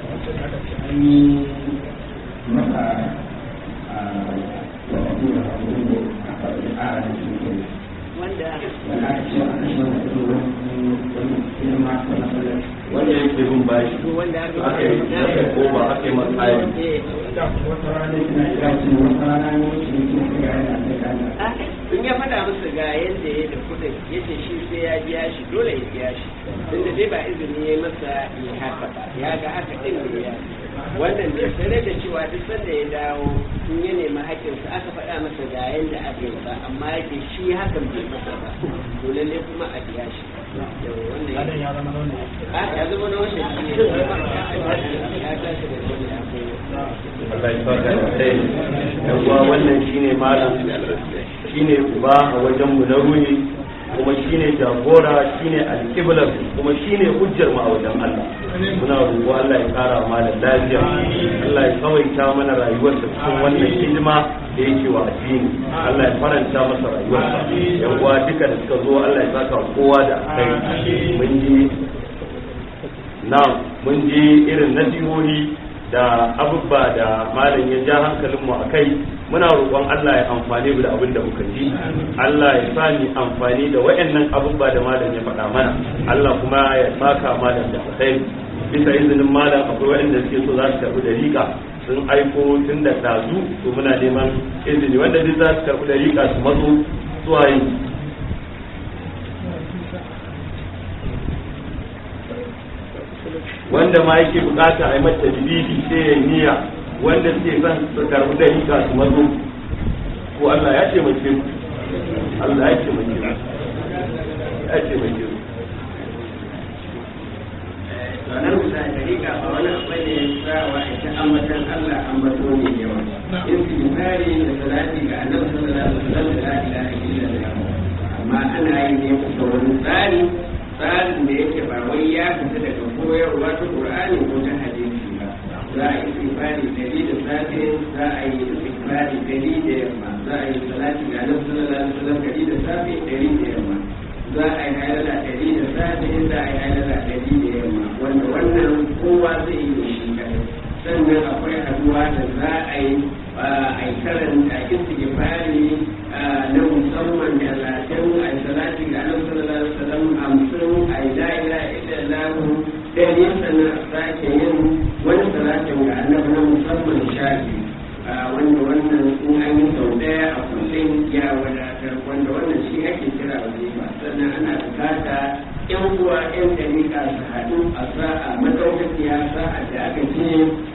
wanda yake bin bashi aka yi aka yi koma aka yi matsayi in ya faɗa musu ga yadda ya da kudin ya ce shi sai ya biya shi dole ya biya shi tunda dai ba izini ya masa ya haka ba ya ga haka ɗin ne ya wannan bai sanar da cewa duk sanda ya dawo in ya nemi haƙƙinsa aka faɗa masa ga yadda aka yi ba amma yake shi hakan bai masa ba to lalle kuma a biya shi wannan ya zama na wannan ya zama na wannan shi ne ya tashi da wannan ya kai Allah ya saka da kai yan uwa wannan shine malam shine uba a wajen mu na ruhi kuma shine jagora shine alƙiblar kuma shine hujjar mu a wajen Allah muna roƙo Allah ya kara mana lafiya Allah ya tsawaita mana rayuwarsa cikin wannan hidima da yake wa addini Allah ya faranta masa rayuwarsa yan uwa duka da suka zo Allah ya saka kowa da kai mun ji na mun ji irin nasihohi da abubba da malam ya ja hankalinmu a kai muna roƙon Allah ya amfani mu da abin da muka ji Allah ya sa ni amfani da wayannan abubba da malam ya faɗa mana Allah kuma ya saka malam da alkhairi bisa izinin malam akwai wayanda suke so za su karɓi dariƙa sun aiko tun da ɗazu to muna neman izini wanda duk za su karɓi dariƙa su matso zuwa yin wanda ma yake bukata a yi mata bibi sai ya niyya wanda suke son su karbi da hika su mazo ko Allah ya ce mace mu Allah ya ce mace mu ya ce mace mu ranar musa da rika ba wani abu ne sawa ita ambatan Allah ambato ne yawa in fi tsari da salati ga annabi sallallahu alaihi wasallam da la ilaha illallah amma ana yi ne kusa wani tsari tsarin da yake ba wai ya fita daga koyarwa ta Qur'ani ko ta hadisi ba za a yi istighfari dari da safe za a yi istighfari dari da yamma za a yi salati ga Annabi sallallahu alaihi wasallam dari da safe dari da yamma za a yi halala dari da safe za a yi halala dari da yamma wanda wannan kowa zai yi shi kadai sannan akwai haduwa da za a yi a yi karanta istighfari na musamman da latin a yi salati ga Annabi sallallahu alaihi wasallam hamsin a yi la ilaha illallah ɗari sannan a sake yin wani salatin ga Annabi na musamman shafi wanda wannan in an yi sau ɗaya a kullum ya wadatar wanda wannan shi ake kira wazifa sannan ana bukata yan uwa yan dalika su haɗu a sa'a madaukakiya sa'a da aka ce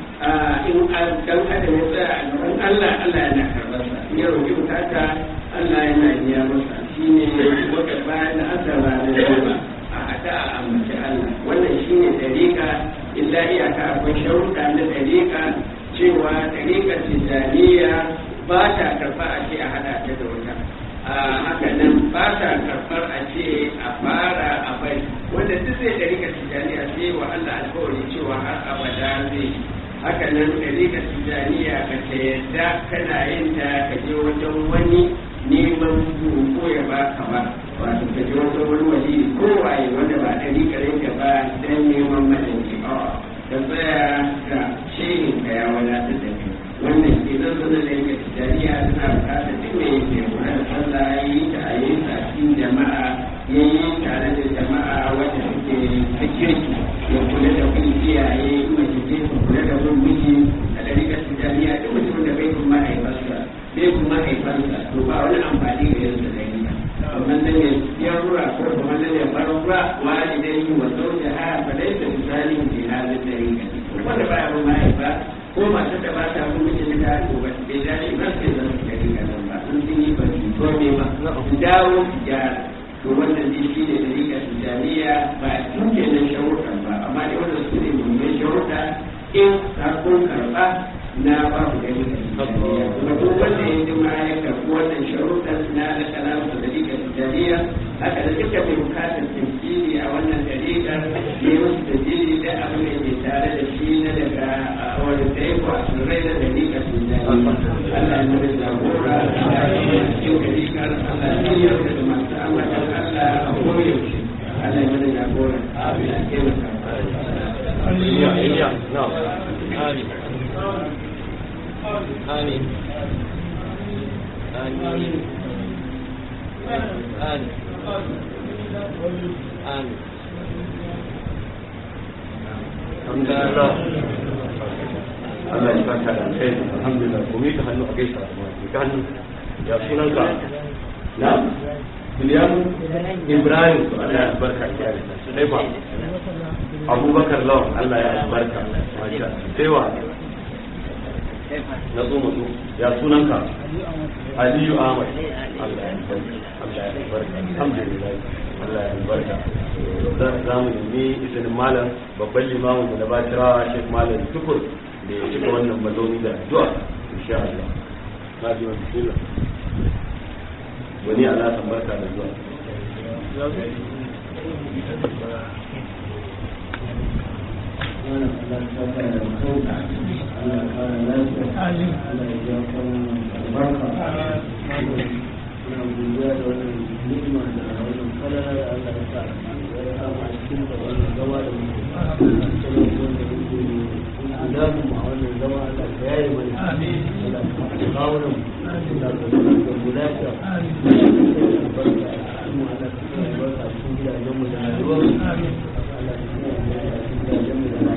in dan adam ya tsaya a gaban Allah Allah yana karɓar sa in ya roƙi bukata Allah yana biya masa shine wata bayan da aka ranar goma a haɗa a ambaci Allah wannan shine dariƙa illa iyaka akwai sharuɗa na dariƙa cewa dariƙar tijjaniya ba ta karɓa a ce a haɗa ta da wata haka nan ba ta karɓar a ce a fara a bai wanda duk zai dariƙar tijjaniya sai wa Allah alƙawari cewa har abada zai haka nan dariƙar tijjaniya ka ta yadda kana yin ta ka je wajen wani neman ko ya ba ka ba wato ka je wajen wani wali ko waye wanda ba dariƙar ka ba dan neman madanci a ka tsaya ga shehin ka ya wadatar da kai wannan ke zan zana da yake tijjaniya suna bukatar duk mai yake kula da sallah ya yi ta a yi ta cikin jama'a ya yi tare da jama'a wanda suke ta kirki ya kula da kun iyaye mace ce ka kula da kun miji a ɗarikar tijjaniya duk mutum da bai kuma mahaifarsa bai kuma mahaifarsa to ba wani amfani ga yanzu da yi kamar nan ya ya rura ko kamar nan ya bar rura wani dai yi wa sauke ha fa dai da misali ke halin da yi wanda ba ya bin mahaifa ko masu da ba ta kuma mijin da to ba bai dace ba sai zan su gari ga nan ba sun sun yi ba su to me ba su dawo su gyara to wannan dai shi ne dalilin tijaniya ba su ke nan sharuɗan ba amma dai wanda su ne mummun sharuɗa in ka kun karɓa na ba ku gani da tijaniya kuma duk wanda ya ji ma ya karɓi wannan sharuɗan na da kalamu da dalilin tijaniya haka da duka mai bukatar tafsiri a wannan dalilin ne musu tafsiri da abin da ke tare da shi na daga wani da ya kwa tsirrai da dalilin tijaniya Allah ya nuna jagora Allah ya nuna cikin dalilin Allah ya nuna da masu ambatan Allah a koyaushe Allah ya nuna jagora abin da ke masa iya iya na آمين آمين آمين آمين alhamdulillah Allah ya saka da kai alhamdulillah ko mi ta hannu a gaisa ka hannu ya sunan ka na Bilyamu Ibrahim to Allah ya barka ya sai ba Abubakar Lawan Allah ya barka masha sai wa na zo mutu ya sunan ka Aliyu Ahmad Allah ya barka Allah ya barka alhamdulillah Allah ya barka za mu nemi izinin malam babban limamin mu da batirawa Sheikh Malam Tukur da ya cika wannan mazauni da addu'a insha Allah na ji wani bismillah wani ala san barka da zuwa Thank you. kawunan da mu lafiya barka mu ala cikin barka cikin gidajen mu da rayuwar Allah cikin gidajen mu da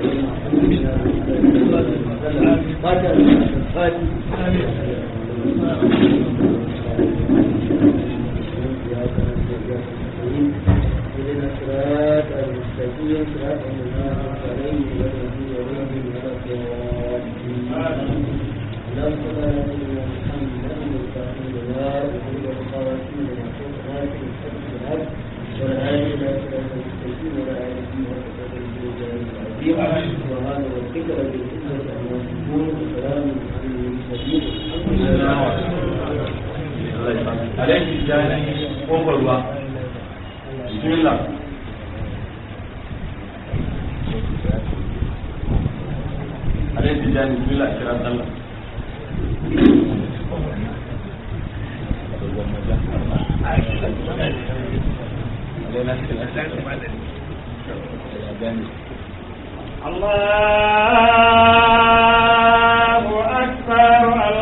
rayuwar fata fati اهدنا الصراط المستقيم صراط الذين انعمت عليهم غير المغضوب عليهم ولا الضالين اللهم صل على سيدنا محمد الفاتح لما وحمد الخواتيم لما ناصر الحق بالحق والهادي الى صراط المستقيم ولا اله الا انت العظيم سبحان ربك رب العزه عما يصفون وسلام على المرسلين الحمد لله alaihi jani kofar ruwa bismillah alaihi jani bismillah kira sallah الله أكبر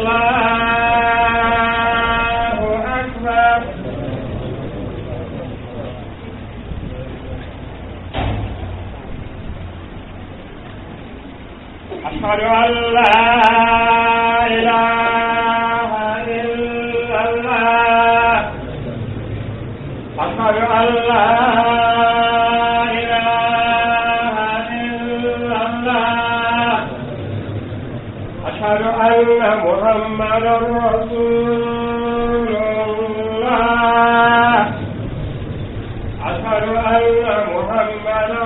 الله أكبر أشهد أن لا إله إلا الله أشهد أن لا إله إلا الله أشهد أن محمدا رسول الله أشهد أن محمدا